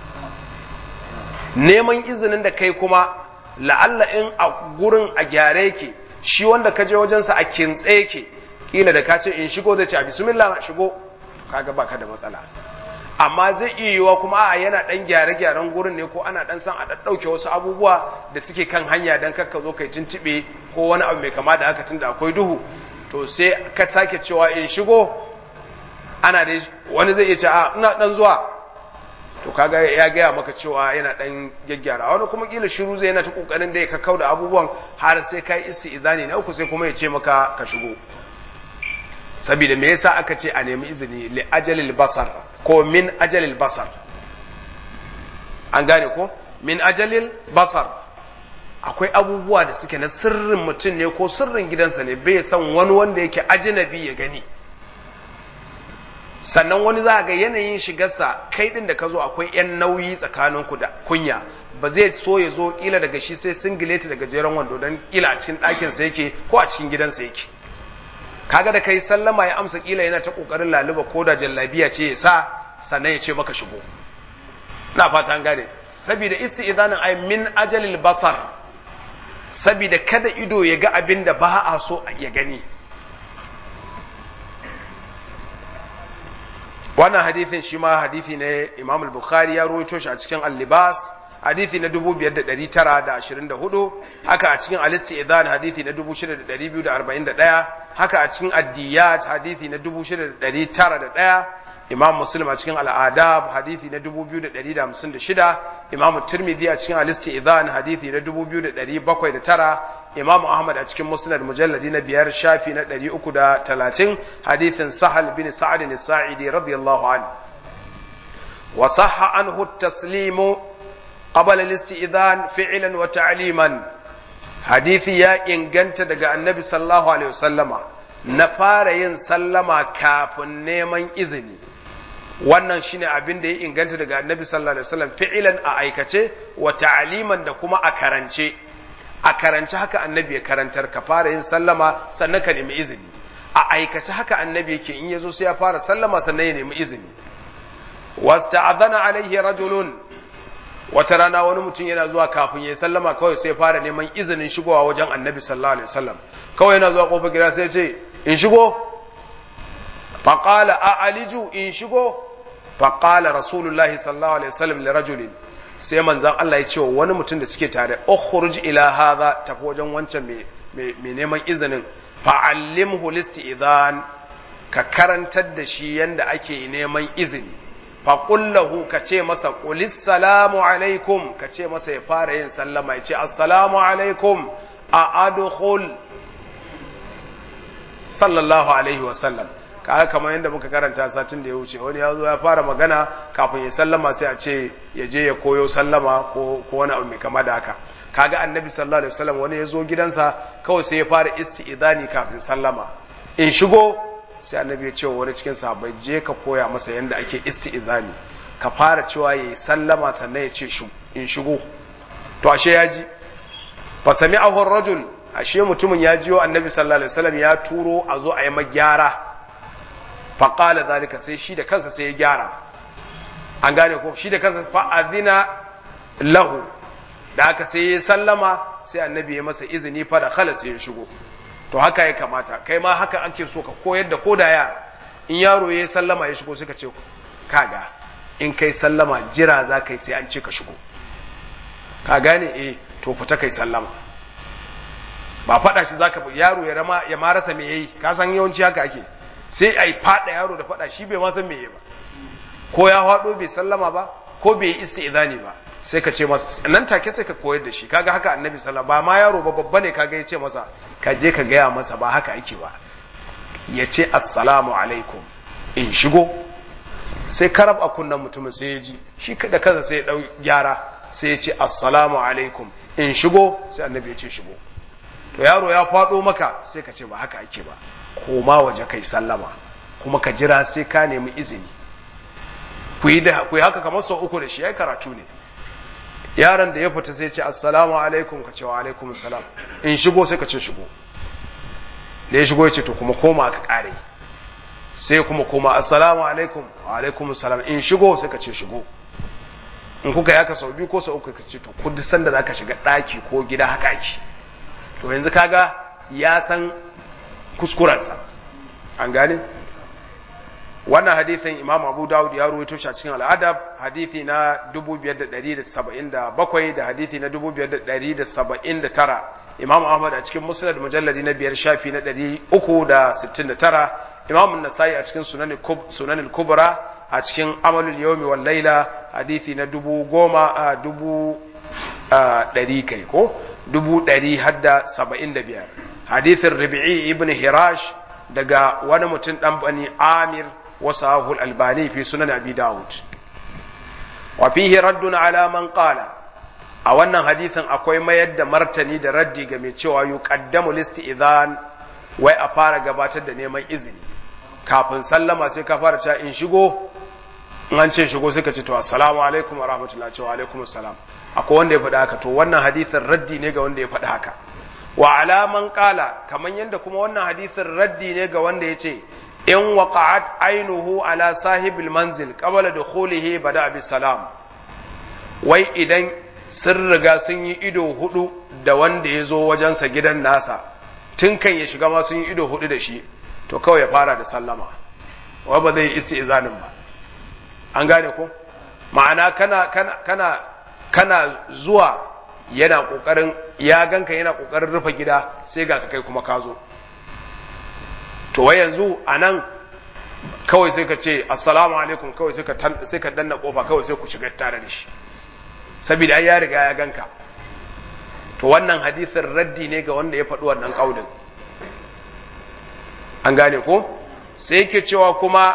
neman izinin da kai kuma la'alla in a gurin a gyare yake shi wanda ka je wajensa a kintse yake kila da ka ce in shigo zai ce a bismillah shigo kaga baka da matsala amma zai iya yiwa kuma a yana dan gyare-gyaren gurin ne ko ana dan san a ɗauke wasu abubuwa da suke kan hanya dan kakka zo kai tuntube ko wani abu mai kama da haka tunda akwai duhu to sai ka sake cewa in shigo ana da wani zai iya ce a ina dan zuwa to kaga ya gaya maka cewa yana dan gyaggyara wani kuma kila shiru zai yana ta kokarin da ya kakkau da abubuwan har sai kai isti'izani na uku sai kuma ya ce maka ka shigo saboda me yasa aka ce a nemi izini li ajalil basar ko min ajalil basar an gane ko min ajalil basar akwai abubuwa da suke na sirrin mutum ne ko sirrin gidansa ne bai san wani wanda yake ajinabi ya gani sannan wani za ga yanayin shigarsa kai din da ka zo akwai yan nauyi tsakaninku da kunya ba zai so ya zo kila daga shi sai singileti daga jeren wando don kila a cikin ɗakinsa yake ko a cikin gidansa yake kaga da kai sallama ya amsa kila yana ta kokarin laluba ko da jallabiya ce ya sa sannan ya ce maka shigo na fata an gane saboda isti'zanin ai min ajalil basar saboda kada ido ya ga abin da ba a so ya gani wannan hadithin shi ma hadithi ne imam al-bukhari ya ruwaito shi a cikin al-libas hadithi na 5924 haka a cikin al-isti'zan hadithi na 6241 haka a cikin ad-diyat hadithi na 6901 imam muslim a cikin al-adab hadithi na 2156 imam tirmidhi a cikin al-isti'zan hadithi na 2709 imam ahmad a cikin musnad mujalladi na biyar shafi na 330 hadithin sahal bin sa'ad as-sa'idi radiyallahu anhu wa sahha anhu at-taslimu qabla al-isti'zan fi'lan wa ta'liman hadithi ya inganta daga annabi sallallahu alaihi wasallama na fara yin sallama kafin neman izini wannan shine abin da ya inganta daga annabi sallallahu alaihi wasallam fi'ilan a aikace wa ta'liman da kuma a karance a karance haka annabi ya karantar ka fara yin sallama sannan ka nemi izini a aikace haka annabi yake in yazo sai ya fara sallama sannan ya nemi izini wasta'adhana alaihi rajulun wata rana wani mutum yana zuwa kafin ya sallama kawai sai fara neman izinin shigowa wajen annabi sallallahu alaihi wasallam kawai yana zuwa kofar gida sai ya ce in shigo faqala a aliju in shigo faqala rasulullahi sallallahu alaihi wasallam li rajulin sai manzan Allah ya ce wa wani mutum da suke tare ukhruj ila hadha tafi wajen wancan mai neman izinin fa'allimhu idan ka karantar da shi yanda ake neman izini fa qullahu ka ce masa qulis salamu alaikum ka ce masa ya fara yin sallama ya ce assalamu alaikum a adkhul sallallahu alaihi wa sallam kaga kamar yadda muka karanta satin da ya wuce wani ya zo ya fara magana kafin ya sallama sai a ce ya je ya koyo sallama ko ko wani abu mai kama da haka kaga annabi sallallahu alaihi wasallam wani ya zo gidansa kawai sai ya fara isti'idani kafin sallama in shigo sai annabi ya ce wa wani cikin sahabbai je ka koya masa yadda ake isti'izani ka fara cewa yayi sallama sannan ya ce in shigo to ashe ya ji fa sami'ahu ar-rajul ashe mutumin ya jiyo annabi sallallahu alaihi wasallam ya turo a zo a yi magyara faƙala zalika sai shi da kansa sai ya gyara an gane ko shi da kansa fa'adina lahu da aka sai ya sallama sai annabi ya masa izini fa da khala sai ya shigo to haka ya kamata kai ma haka ake so ka koyar da ko da yara in yaro ya sallama ya shigo suka ce kaga in kai sallama jira za ka yi sai an ce ka shigo ka gane eh to fita kai sallama ba faɗa shi zaka yaro ya rama ya ma rasa me yayi ka san yawanci haka ake sai a yi faɗa yaro da faɗa shi bai ma san meye ba ko ya faɗo bai sallama ba ko bai yi isti'zani ba sai ka ce masa nan take sai ka koyar da shi kaga haka annabi sallallahu ba ma yaro ba babba ne kaga ya ce masa ka je ka gaya masa ba haka ake ba ya ce assalamu alaikum in shigo sai karab a kunnan mutumin sai ya ji shi da kansa sai ya dau gyara sai ya ce assalamu alaikum in shigo sai annabi ya ce shigo to yaro ya faɗo maka sai ka ce ba haka ake ba koma waje kai sallama kuma ka jira sai ka nemi izini ku yi haka kamar sau uku da shi ya karatu ne yaron da ya fita sai ce assalamu alaikum ka ce wa alaikum salam in shigo sai ka ce shigo da ya shigo ya ce to kuma koma ka kare sai kuma koma assalamu alaikum wa alaikum salam in shigo sai ka ce shigo in kuka yaka sau biyu ko sau uku ka ce to ku duk sanda zaka shiga daki ko gida haka ake to yanzu kaga ya san kuskurensa an gane wannan hadithin imam abu dawud ya ruwaito shi a cikin al'adab hadithi na 5177 da hadithi na 5179 imam ahmad a cikin musnad mujalladi na biyar shafi na 369 imam nasai a cikin sunan kubra a cikin amalul yawmi wal laila hadithi na dubu goma a dubu ɗari kai ko dubu ɗari hadda saba'in da biyar hadithin rabi'i ibn hirash daga wani mutum ɗan bani amir wasu albani fi sunan abi dawud wa fihi raddun ala man qala a wannan hadithin akwai mayar da martani da raddi ga mai cewa yuqaddamu listi idan wai a fara gabatar da neman izini kafin sallama sai ka fara cewa in shigo in an ce shigo sai ka ce to assalamu alaikum wa rahmatullahi wa alaikum assalam akwai wanda ya faɗi haka to wannan hadithin raddi ne ga wanda ya faɗi haka wa alaman kala kamar yadda kuma wannan hadithin raddi ne ga wanda ya ce in waqa'at ainuhu ala sahibil manzil qabla dukhulihi bada bi salam wai idan sun riga sun yi ido hudu da wanda ya zo wajensa gidan nasa tun kan ya shiga ma sun yi ido hudu da shi to kawai ya fara da sallama wai ba zai yi isti'zanin ba an gane ko ma'ana kana kana kana kana zuwa yana kokarin ya ganka yana kokarin rufe gida sai ga ka kai kuma ka zo to wai yanzu anan kawai sai ka ce assalamu alaikum kawai sai ka sai ka danna kofa kawai sai ku shiga tare da shi saboda ai ya riga ya ganka to wannan hadisin raddi ne ga wanda ya faɗi wannan kaulin an gane ko sai yake cewa kuma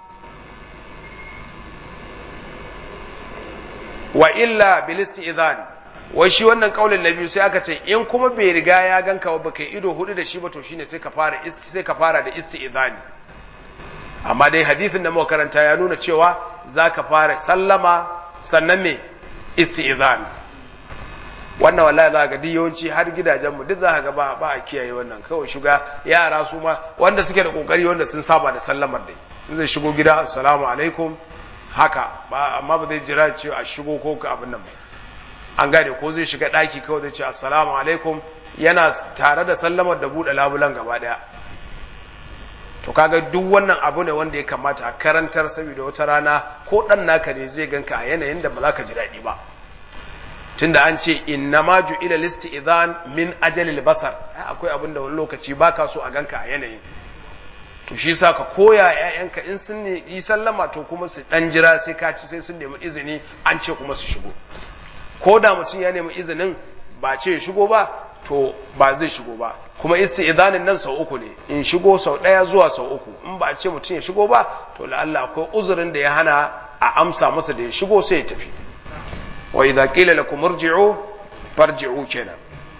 wa illa bil isti'zan wai shi wannan kaulin na biyu sai aka ce in kuma bai riga ya ganka ba baka ido hudu da shi ba to shine sai ka fara isti sai ka fara da isti'zani amma dai hadisin da muka karanta ya nuna cewa zaka fara sallama sannan me isti'zan wannan wallahi za ga yawanci har gidajen mu duk za ka ga ba ba a kiyaye wannan kawai shiga yara su ma wanda suke da kokari wanda sun saba da sallamar dai zai shigo gida assalamu alaikum haka ba amma ba zai jira ce a shigo ko ka abin nan ba an gane ko zai shiga daki kawai zai ce assalamu alaikum yana tare da sallamar da buɗe labulan gaba daya to kaga duk wannan abu ne wanda ya kamata a karantar saboda wata rana ko dan naka ne zai ganka a yanayin da ba za ka ji daɗi ba tunda an ce inna ma ju'ila listi idan min ajalil basar akwai abin da wani lokaci baka so a ganka a yanayin to shi sa ka koya ƴaƴanka in sun yi sallama to kuma su dan jira sai ka ci sai sun nemi izini an ce kuma su shigo ko da mutum ya nemi izinin ba ce shigo ba to ba zai shigo ba kuma idanin nan sau uku ne in shigo sau ɗaya zuwa sau uku in ba ce mutum ya shigo ba to la'alla akwai uzurin da ya hana a amsa masa da ya shigo sai ya tafi wa idza qila lakum irji'u farji'u kenan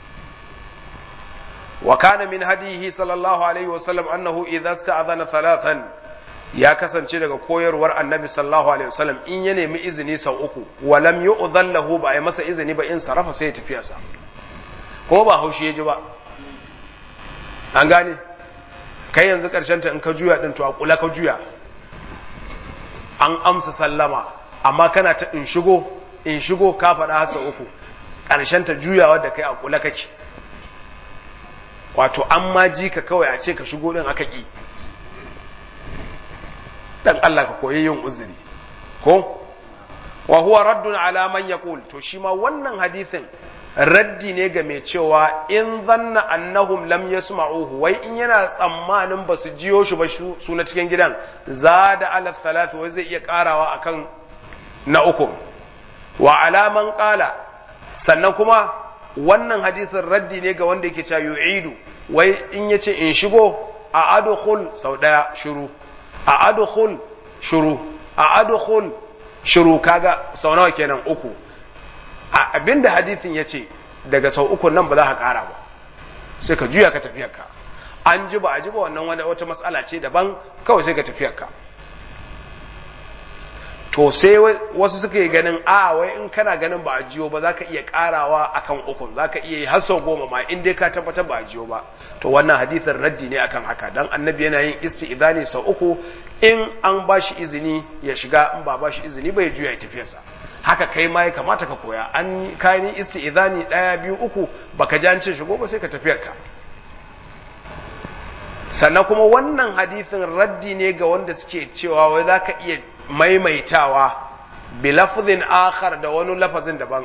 wa kana min hadihi sallallahu alaihi wa sallam annahu idza sta'adhana thalathan ya kasance daga koyarwar annabi sallallahu alaihi wasallam in ya nemi izini sau uku wa lam yu'dhan lahu ba ai masa izini ba in sarafa sai ya tafi sa kuma ba haushi ya ji ba an gane kai yanzu karshen ta in ka juya din to a kula ka juya an amsa sallama amma kana ta in shigo in shigo ka faɗa hasa uku ƙarshen ta juyawa da kai a kula kake wato an ma ji ka kawai a ce ka shigo din aka ƙi dan Allah ka koyi yin uzuri ko wa huwa raddun ala man yaqul to shi ma wannan hadithin raddi ne ga mai cewa in zanna annahum lam yasma'uhu wai in yana tsammanin ba su jiyo shi ba su na cikin gidan zada ala thalath wai zai iya karawa akan na uku wa alaman qala sannan kuma wannan hadisin raddi ne ga wanda yake cewa yu'idu wai in yace in shigo a adkhul sau daya shiru a adkhul shiru a adkhul shiru kaga sau nawa kenan uku a abinda hadithin yace daga sau uku nan ba za ka kara ba sai ka juya ka tafiyarka an ji ba a ji ba wannan wata matsala ce daban kawai sai ka tafiyarka to sai wasu suka yi ganin a wai in kana ganin ba a jiyo ba za ka iya karawa akan ukun za ka iya yi har sau goma ma in dai ka tabbatar ba a jiyo ba to wannan hadithin raddi ne akan haka dan annabi yana yin isti'idani sau uku in an ba shi izini ya shiga in ba ba shi izini ba ya juya ya tafiyarsa haka kai ma ya kamata ka koya an kayan isti'idani ɗaya biyu uku baka ji an ce shigo ba sai ka tafiyarka sannan kuma wannan hadithin raddi ne ga wanda suke cewa wai za ka iya maimaitawa bi lafzin akhar da wani lafazin daban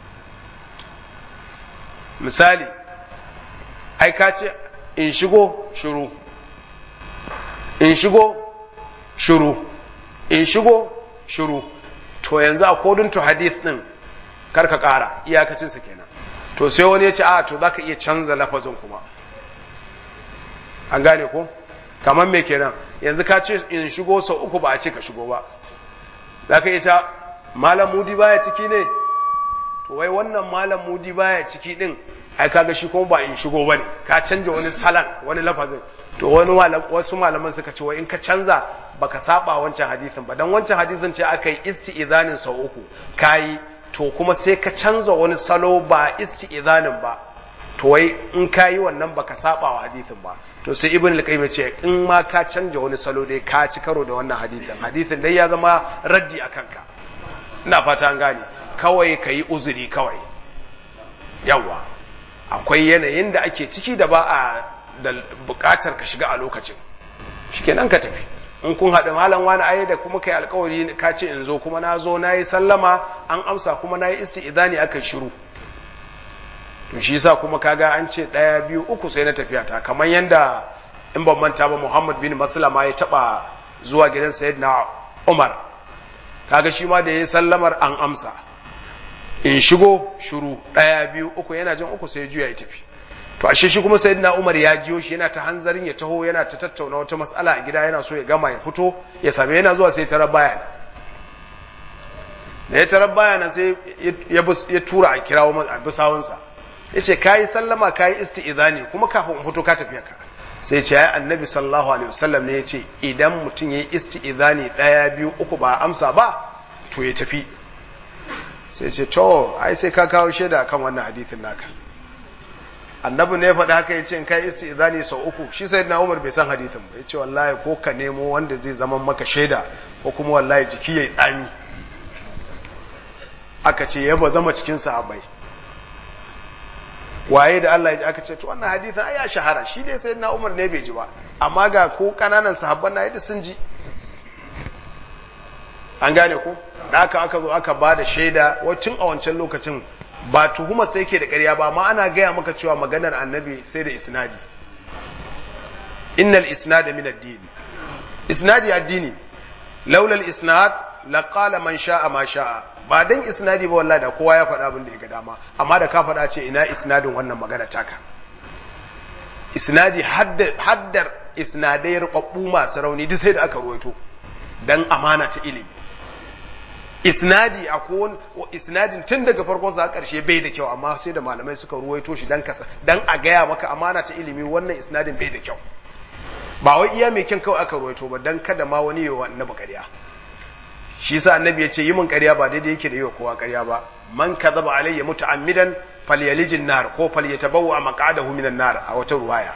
misali ai ka ce in shigo shiru in shigo shiru in shigo shiru to yanzu a kodin to hadith din karka kara iyakacin su kenan to sai wani ya ce a to zaka iya canza lafazin kuma an gane ko kamar me kenan yanzu ka ce in shigo sau uku ba a ce ka shigo ba za ka iya ta malam mudi baya ciki ne to wai wannan malam mudi baya ciki din ai kaga shi kuma ba in shigo bane ka canja wani salan wani lafazin to wani wasu malaman suka ce wai in ka canza baka saba wancan hadisin ba dan wancan hadisin ce aka yi isti'zanin sau uku kayi to kuma sai ka canza wani salo ba isti'zanin ba to wai in ka yi wannan baka saba wa hadithin ba to sai ibn al-qayyim ce in ma ka canja wani salo dai ka ci karo da wannan hadithin hadithin dai ya zama raddi a kanka ina fata an gane kawai ka yi uzuri kawai yawa akwai yanayin da ake ciki da ba a da bukatar ka shiga a lokacin shikenan ka tafi in kun haɗu malam wani ayi da kuma kai alkawari ka ce in zo kuma na zo na yi sallama an amsa kuma na yi isti'idani aka shiru to shi yasa kuma kaga an ce ɗaya biyu uku sai na tafiya ta kamar yanda in ban manta ba Muhammad bin Maslama ya taba zuwa gidan Sayyidina Umar kaga shi ma da yayi sallamar an amsa in shigo shiru ɗaya biyu uku yana jin uku sai juya ya tafi to ashe shi kuma Sayyidina Umar ya jiyo shi yana ta hanzarin ya taho yana ta tattauna wata mas'ala a gida yana so ya gama ya fito ya same yana zuwa sai tarar baya da ya tarar baya na sai ya tura a kirawo a bisawunsa ya ce ka yi sallama ka yi isti'izani kuma kafin in fito ka tafiya ka sai ce ya annabi sallallahu alaihi wasallam ne ya ce idan mutum ya yi isti'izani ɗaya biyu uku ba amsa ba to ya tafi sai ce to ai sai ka kawo shaida kan wannan hadithin naka annabi ne faɗi haka ya ce in kai isti'izani sau uku shi sai na umar bai san hadithin ba ya ce wallahi ko ka nemo wanda zai zama maka shaida ko kuma wallahi jiki ya yi tsami aka ce ya ba zama cikin sahabbai waye da Allah ya ji aka ce to wannan hadithin ai ya shahara shi dai sai na Umar ne bai ji ba amma ga ko kananan sahabban na yadda sun ji an gane ko da aka aka zo aka ba da shaida wacin a wancan lokacin ba tuhuma sai ke da ƙarya ba amma ana gaya maka cewa maganar annabi sai da isnadi innal isnada min ad-din isnadi addini laula al-isnad laqala man sha'a ma sha'a ba dan isnadi ba wallahi da kowa ya faɗa abin da ya ga dama amma da ka faɗa ce ina isnadin wannan magana taka isnadi haddar isnadai rubabbu masu rauni duk sai da aka ruwaito dan amana ta ilimi isnadi a isnadin tun daga farkon sa karshe bai da kyau amma sai da malamai suka ruwaito shi dan kasa dan a gaya maka amana ta ilimi wannan isnadin bai da kyau ba wai iya mai kyan kawai aka ruwaito ba dan kada ma wani yawa annabi ƙarya shi sa annabi ya ce yi min ƙarya ba daidai yake da yi wa kowa ƙarya ba man kadhaba alayya muta'ammidan falyalijin nar ko falyatabawwa maq'adahu minan nar a wata ruwaya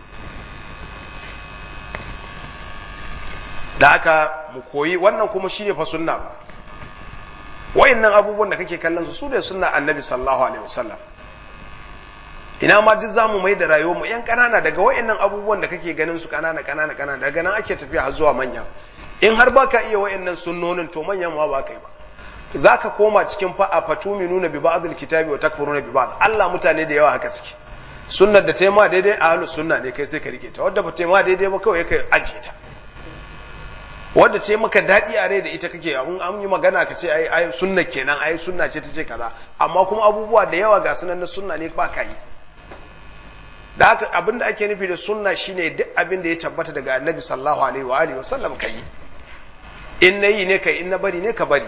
da aka mu koyi wannan kuma shine fa sunna ba wayannan abubuwan da kake kallon su su ne sunna annabi sallallahu alaihi wasallam ina ma duk zamu mai da rayuwar mu yan kanana daga wayannan abubuwan da kake ganin su kanana kanana kanana daga nan ake tafiya har zuwa manya in har baka iya wayannan sunnonin to manyan ma ba kai ba zaka koma cikin fa a fatuminuna bi ba'dil kitabi wa takfuruna bi ba'd Allah mutane da yawa haka suke sunnar da taima daidai ahlus sunna ne kai sai ka rike ta wadda ba taima daidai ba kawai kai ajiye ta wadda ce maka daɗi a rai da ita kake abun an yi magana ka ce ai ai sunna kenan ai sunna ce ta ce kaza amma kuma abubuwa da yawa ga sunan na sunna ne ba ka yi da haka abin da ake nufi da sunna shine duk abin da ya tabbata daga annabi sallallahu alaihi wa alihi wasallam ka yi in na yi ne kai in na bari ne ka bari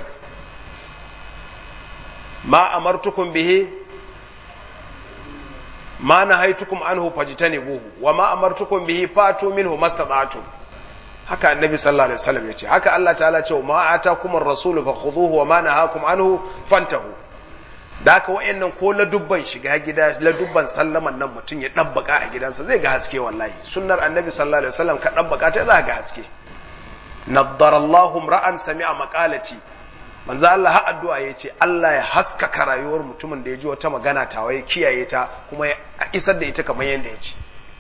ma amartukum bihi ma nahaitukum anhu fajtanibuhu wa ma amartukum bihi fatu minhu mastata'tum haka annabi sallallahu alaihi wasallam yace haka Allah ta'ala ce ma atakum ar-rasul fakhudhuhu wa ma nahakum anhu fantahu da haka wayannan ko ladubban shiga gida ladubban sallaman nan mutum ya dabbaka a gidansa zai ga haske wallahi sunnar annabi sallallahu alaihi wasallam ka dabbaka ta za ga haske naddara Allahu ra'an sami'a maqalati manzo Allah har addu'a yace Allah ya haskaka rayuwar mutumin da ya ji wata magana tawa ya kiyaye ta kuma ya isar da ita kamar yadda ya ce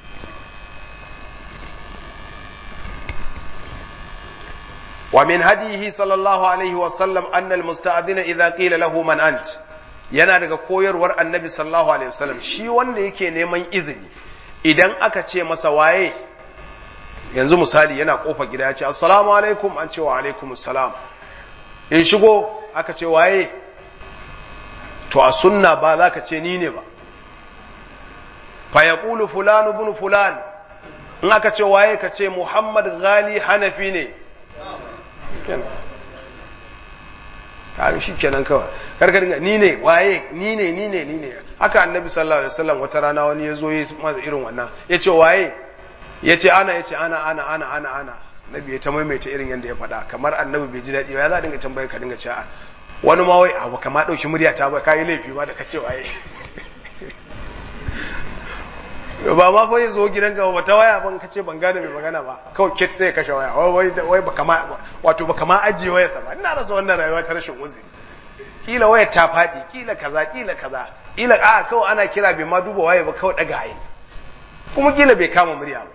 ومن هديه صلى الله عليه وسلم أن المستأذن إذا قيل له من أنت yana daga koyarwar annabi sallallahu alaihi wasallam shi wanda yake neman izini idan aka ce masa waye yanzu misali yana kofa gida ya ce assalamu alaikum an ce wa alaikum assalam in shigo aka ce waye to a sunna ba za ka ce ni ne ba fa yaqulu fulan ibn fulan in aka ce waye ka ce muhammad ghali hanafi ne kaga shi kenan kawai karkar ni ne waye ni ne ni ne ni ne haka annabi sallallahu alaihi wasallam wata rana wani ya zo ya masa irin wannan ya ce waye ya ce ana ya ce ana ana ana ana ana nabi ya ta maimaita irin yadda ya faɗa kamar annabi bai ji daɗi ba ya za a dinga tambaye ka dinga cewa wani ma wai abu kama ɗauki murya ta ba ka yi laifi ma da ka ce waye ba ma fa zo gidan ka ba ta waya ban kace ban gane mai magana ba kawai kit sai ya kashe waya wai wai baka ma wato baka ma ajiye wayarsa ba ina rasa wannan rayuwa ta rashin uzuri kila wayar ta faɗi kila kaza kila kaza kila a kawai ana kira bai ma duba waye ba kawai daga hayi kuma kila bai kama murya ba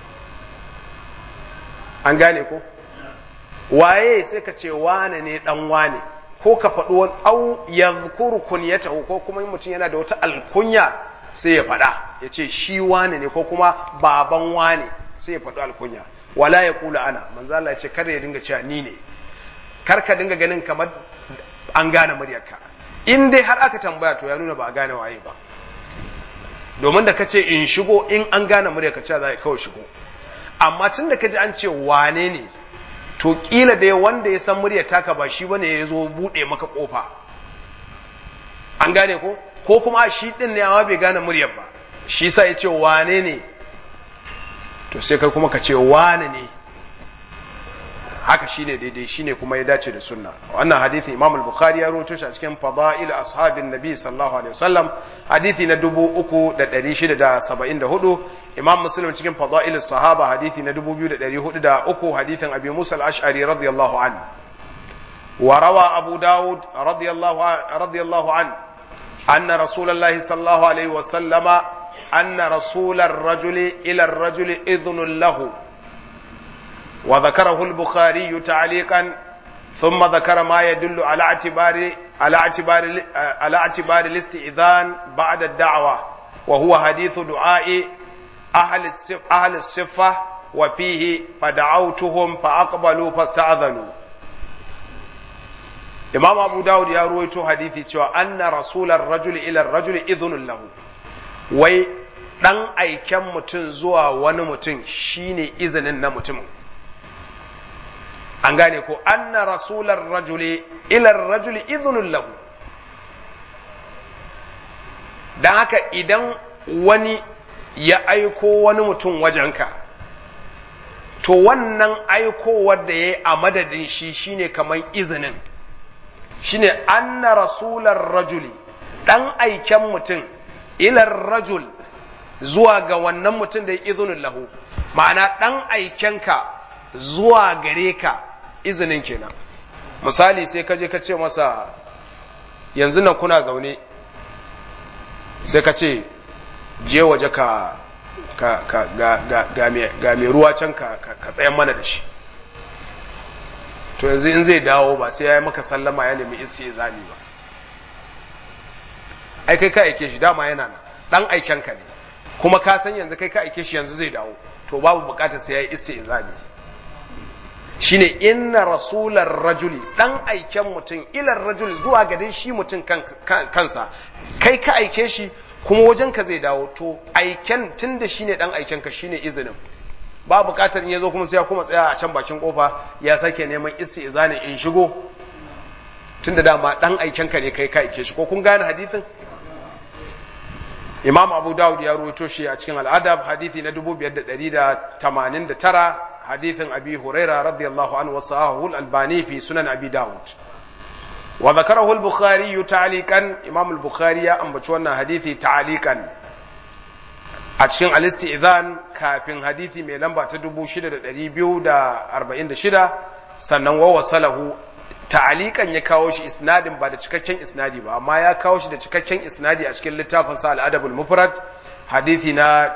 an gane ko waye sai ka ce wane ne dan wane ko ka faɗi wani au yadhkuru kunyatahu ko kuma mutum yana da wata alkunya sai ya faɗa ya ce shi wane ne ko kuma baban wane sai ya faɗi alkunya wala ya kula ana manzo Allah ya ce kada ya dinga cewa ni ne kar ka dinga ganin kamar an gane muryarka in dai har aka tambaya to ya nuna ba a gane waye ba domin da kace in shigo in an gane muryarka cewa za ka kawai shigo amma tun da kaji an ce wane ne to kila dai wanda ya san muryar taka ba shi bane ya zo bude maka kofa an gane ko ko kuma shi din ne amma bai gane muryar ba shi sa ya ce wane ne to sai kai kuma ka ce wane ne haka shine daidai shine kuma ya dace da sunna wannan hadisi Imam al-Bukhari ya rawaito shi a cikin Fadail ashabin Nabi sallallahu alaihi wasallam hadisi na 3674 Imam Muslim cikin Fadail sahaba hadisi na 2403 hadisin Abi Musa al-Ash'ari radiyallahu anhu وروى أبو داود رضي الله عنه رضي الله عنه أن رسول الله صلى الله عليه وسلم أن رسول الرجل إلى الرجل إذن له وذكره البخاري تعليقا ثم ذكر ما يدل على اعتبار على اعتبار على اعتبار الاستئذان بعد الدعوة وهو حديث دعاء أهل الصف أهل الصفة وفيه فدعوتهم فأقبلوا فاستأذنوا Imam Abu Dawud ya ruwaito hadithi cewa anna rasular rajuli ila rajuli idhunun lahu wai dan aiken mutum zuwa wani mutum shine izinin na mutumin an gane ko anna rasular rajuli ila rajuli idhunun lahu dan haka idan wani ya aiko wani mutum wajenka to wannan aikowar da ya yi a madadin shi shine kamar izinin shine anna rasular rajuli dan aiken mutum ilar rajul zuwa ga wannan mutum da ya izinin lahu ma'ana dan aikenka zuwa gare ka izinin kenan misali sai ka je ka ce masa yanzu nan kuna zaune sai ka ce je waje ka ka ka ga ga ga mai ruwa can ka ka tsayan mana da shi to yanzu in zai dawo ba sai ya yi maka sallama ya nemi isi zani ba ai kai ka aike shi dama yana nan dan aiken ka ne kuma ka san yanzu kai ka aike shi yanzu zai dawo to babu bukatar sai ya yi isi zani shine inna rasular rajuli dan aiken mutum ilar rajul zuwa gadin shi mutum kansa kai ka aike shi kuma wajen ka zai dawo to aiken tunda shine dan aiken ka shine izinin ba bukatar in yazo kuma sai ya kuma tsaya a can bakin kofa ya sake neman isi izani in shigo tunda dama dan aiken ka ne kai ka aike shi ko kun gane hadisin Imam Abu Dawud ya ruwaito shi a cikin Al-Adab hadisi na 5189 hadisin Abi Huraira radiyallahu anhu wa sahahu al-Albani fi Sunan Abi Dawud wa dhakarahu al-Bukhari ta'liqan Imam al-Bukhari ya ambaci wannan hadisi ta'liqan a cikin al-Istizan kafin hadisi mai lamba ta 6246 sannan wa wasalahu ta'alikan ya kawo shi isnadin ba da cikakken isnadi ba amma ya kawo shi da cikakken isnadi a cikin littafin sa al-adabul mufrad hadisi na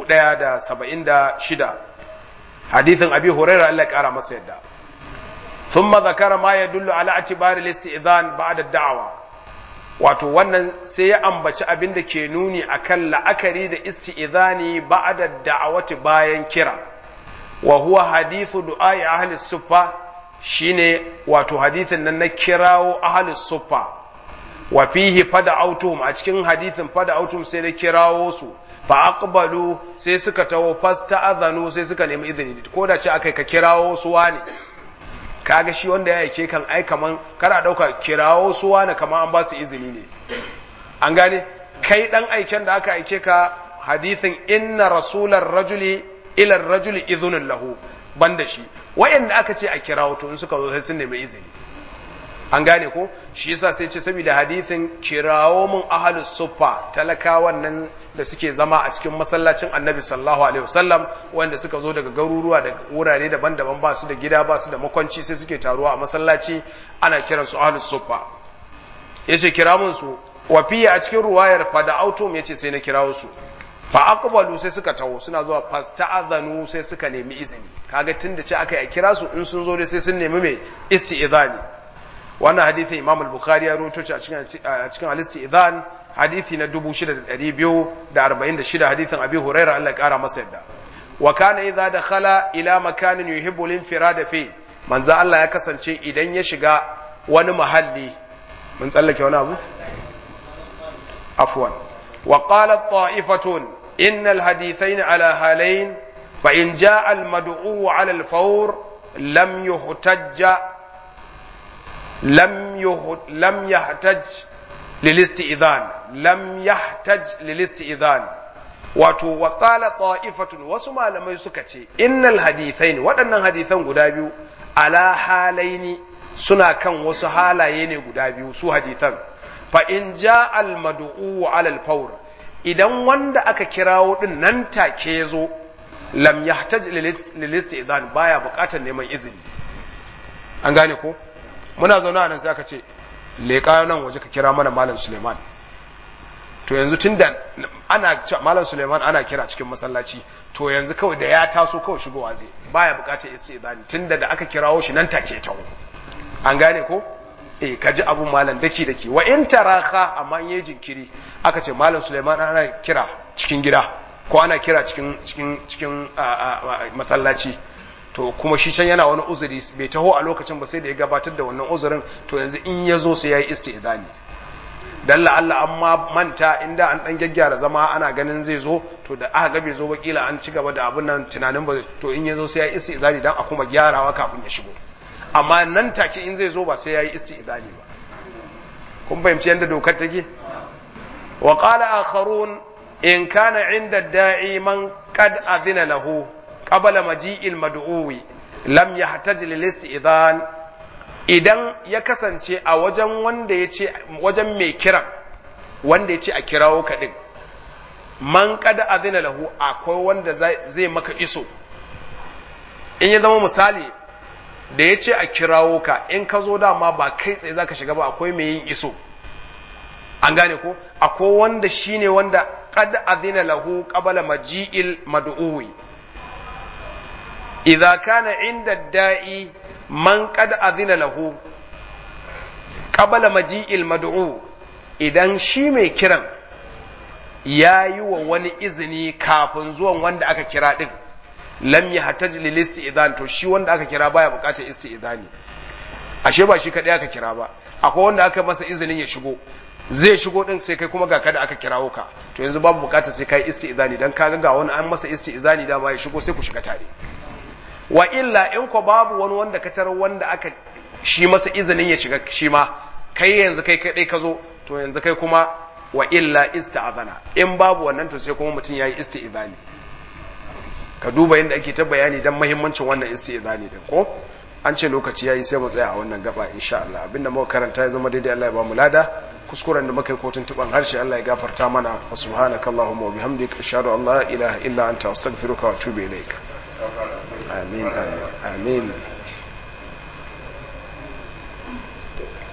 1076 hadisin abi huraira Allah ya kara masa yadda thumma zakara ma yadullu ala atibari al-istidhan ba'da ad-da'wa wato wannan sai ya ambaci abin da ke nuni akan la'akari da isti'idhani ba'da da'awati bayan kira wa huwa hadithu du'ai ahli suffa shine wato hadithin nan na kirawo ahli suffa wa fihi fada'autum a cikin hadithin fada'autum sai da kirawo su fa aqbalu sai suka tawo fasta'adhanu sai suka nemi izini ko da ce akai ka kirawo su wani kaga shi wanda ya aike kan ai kaman kada dauka kirawo su wani kaman an ba su izini ne an gane kai dan aiken da aka aike ka hadithin inna rasular rajuli ila rajuli idhunun lahu banda shi wayanda aka ce a kirawo to in suka zo sai sun nemi izini an gane ko shi yasa sai ce saboda hadithin kirawo mun ahlus suffa talakawan nan da suke zama a cikin masallacin annabi sallallahu alaihi wasallam wanda suka zo daga garuruwa da wurare daban-daban ba su da gida ba su da makwanci sai suke taruwa a masallaci ana kiransu ahlus suffa yace kira mun su wa fiye a cikin ruwayar fa da autum yace sai na kirawo su fa aqbalu sai suka taho suna zuwa fasta'adhanu sai suka nemi izini kaga tunda ce aka yi kira su in sun zo dai sai sun nemi mai isti'zani wannan hadisi Imam al-Bukhari ya rawaito shi a cikin a cikin al-isti'zan hadisi na 6246 hadisin Abi Hurairah Allah ya kara masa yadda wa kana idza dakhala ila makanin yuhibbu al-infirada fi manzo Allah ya kasance idan ya shiga wani mahalli mun tsallake wani abu afwan wa qalat ta'ifatun innal hadithain ala halayn fa in jaa al-mad'u ala al-fawr lam yuhtajja lam yuh lam yahtaj lil-isti'dhan lam yahtaj lil-isti'dhan wato wa qala ta'ifatun wasu malamai suka ce innal hadithain waɗannan hadisan guda biyu ala halaini suna kan wasu halaye ne guda biyu su hadithan fa in ja al mad'u ala al fawr idan wanda aka kirawo din nan take yazo lam yahtaj lil isti'dan baya bukatar neman izini an gane ko muna zaune a nan sai aka ce leƙa nan waje ka kira mana malam Suleiman to yanzu tunda ana malam Suleiman ana kira cikin masallaci to yanzu kawai da ya taso kawai shigowa zai baya bukatar istidani tunda da aka kirawo shi nan take taho an gane ko eh ka ji abun malam daki daki wa in taraha amma in yi jinkiri aka ce malam Suleiman ana kira cikin gida ko ana kira cikin cikin cikin masallaci to kuma shi can yana wani uzuri bai taho a lokacin ba sai da ya gabatar da wannan uzurin to yanzu in ya zo sai ya yi istidani dan Allah an manta inda an dan gyaggyara zama ana ganin zai zo to da aka ga bai zo ba kila an ci gaba da abun nan tunanin ba to in ya zo sai ya yi istidani dan a kuma gyarawa kafin ya shigo amma nan take in zai zo ba sai ya yi istidani ba kun fahimci yadda dokar take wa qala akharun in kana inda da'i man qad adhina lahu qabla maji'il mad'uwi lam yahtaj lil isti'dan idan ya kasance a wajen wanda ya ce wajen mai kiran wanda ya ce a kirawo ka din man qad adhina lahu akwai wanda zai maka iso in ya zama misali da ya ce a kirawo ka in ka zo dama ba kai tsaye za ka shiga ba akwai mai yin iso an gane ko akwai wanda shi ne wanda kad azina lahu qabala maji'il mad'uwi idza kana inda da'i man kad azina lahu qabala maji'il mad'u idan shi mai kiran ya yi wa wani izini kafin zuwan wanda aka kira din lam yahtaj lil isti'zan to shi wanda aka kira baya bukatar isti'zani ashe ba shi kadai aka kira ba akwai wanda aka masa izinin ya shigo zai shigo din sai kai kuma ga kada aka kirawo ka to yanzu babu bukatar sai kai isti'zani dan ka ga wani an masa isti'zani da ma ya shigo sai ku shiga tare wa illa in ko babu wani wanda ka tarar wanda aka shi masa izinin ya shiga shi ma kai yanzu kai kadai ka zo to yanzu kai kuma wa illa ista'zana in babu wannan to sai kuma mutum yayi isti'zani ka duba yadda ake ta bayani don mahimmancin wannan isti'zani din ko an ce lokaci yayi sai mu tsaya a wannan gaba insha Allah abinda muka karanta ya zama daidai Allah ya ba mu lada kuskuren da muka yi kotun tuban harshe Allah ya gafarta mana wa subhanakallahumma wa bihamdika ashhadu an la ilaha illa anta astaghfiruka wa atubu ilaik amin amin amin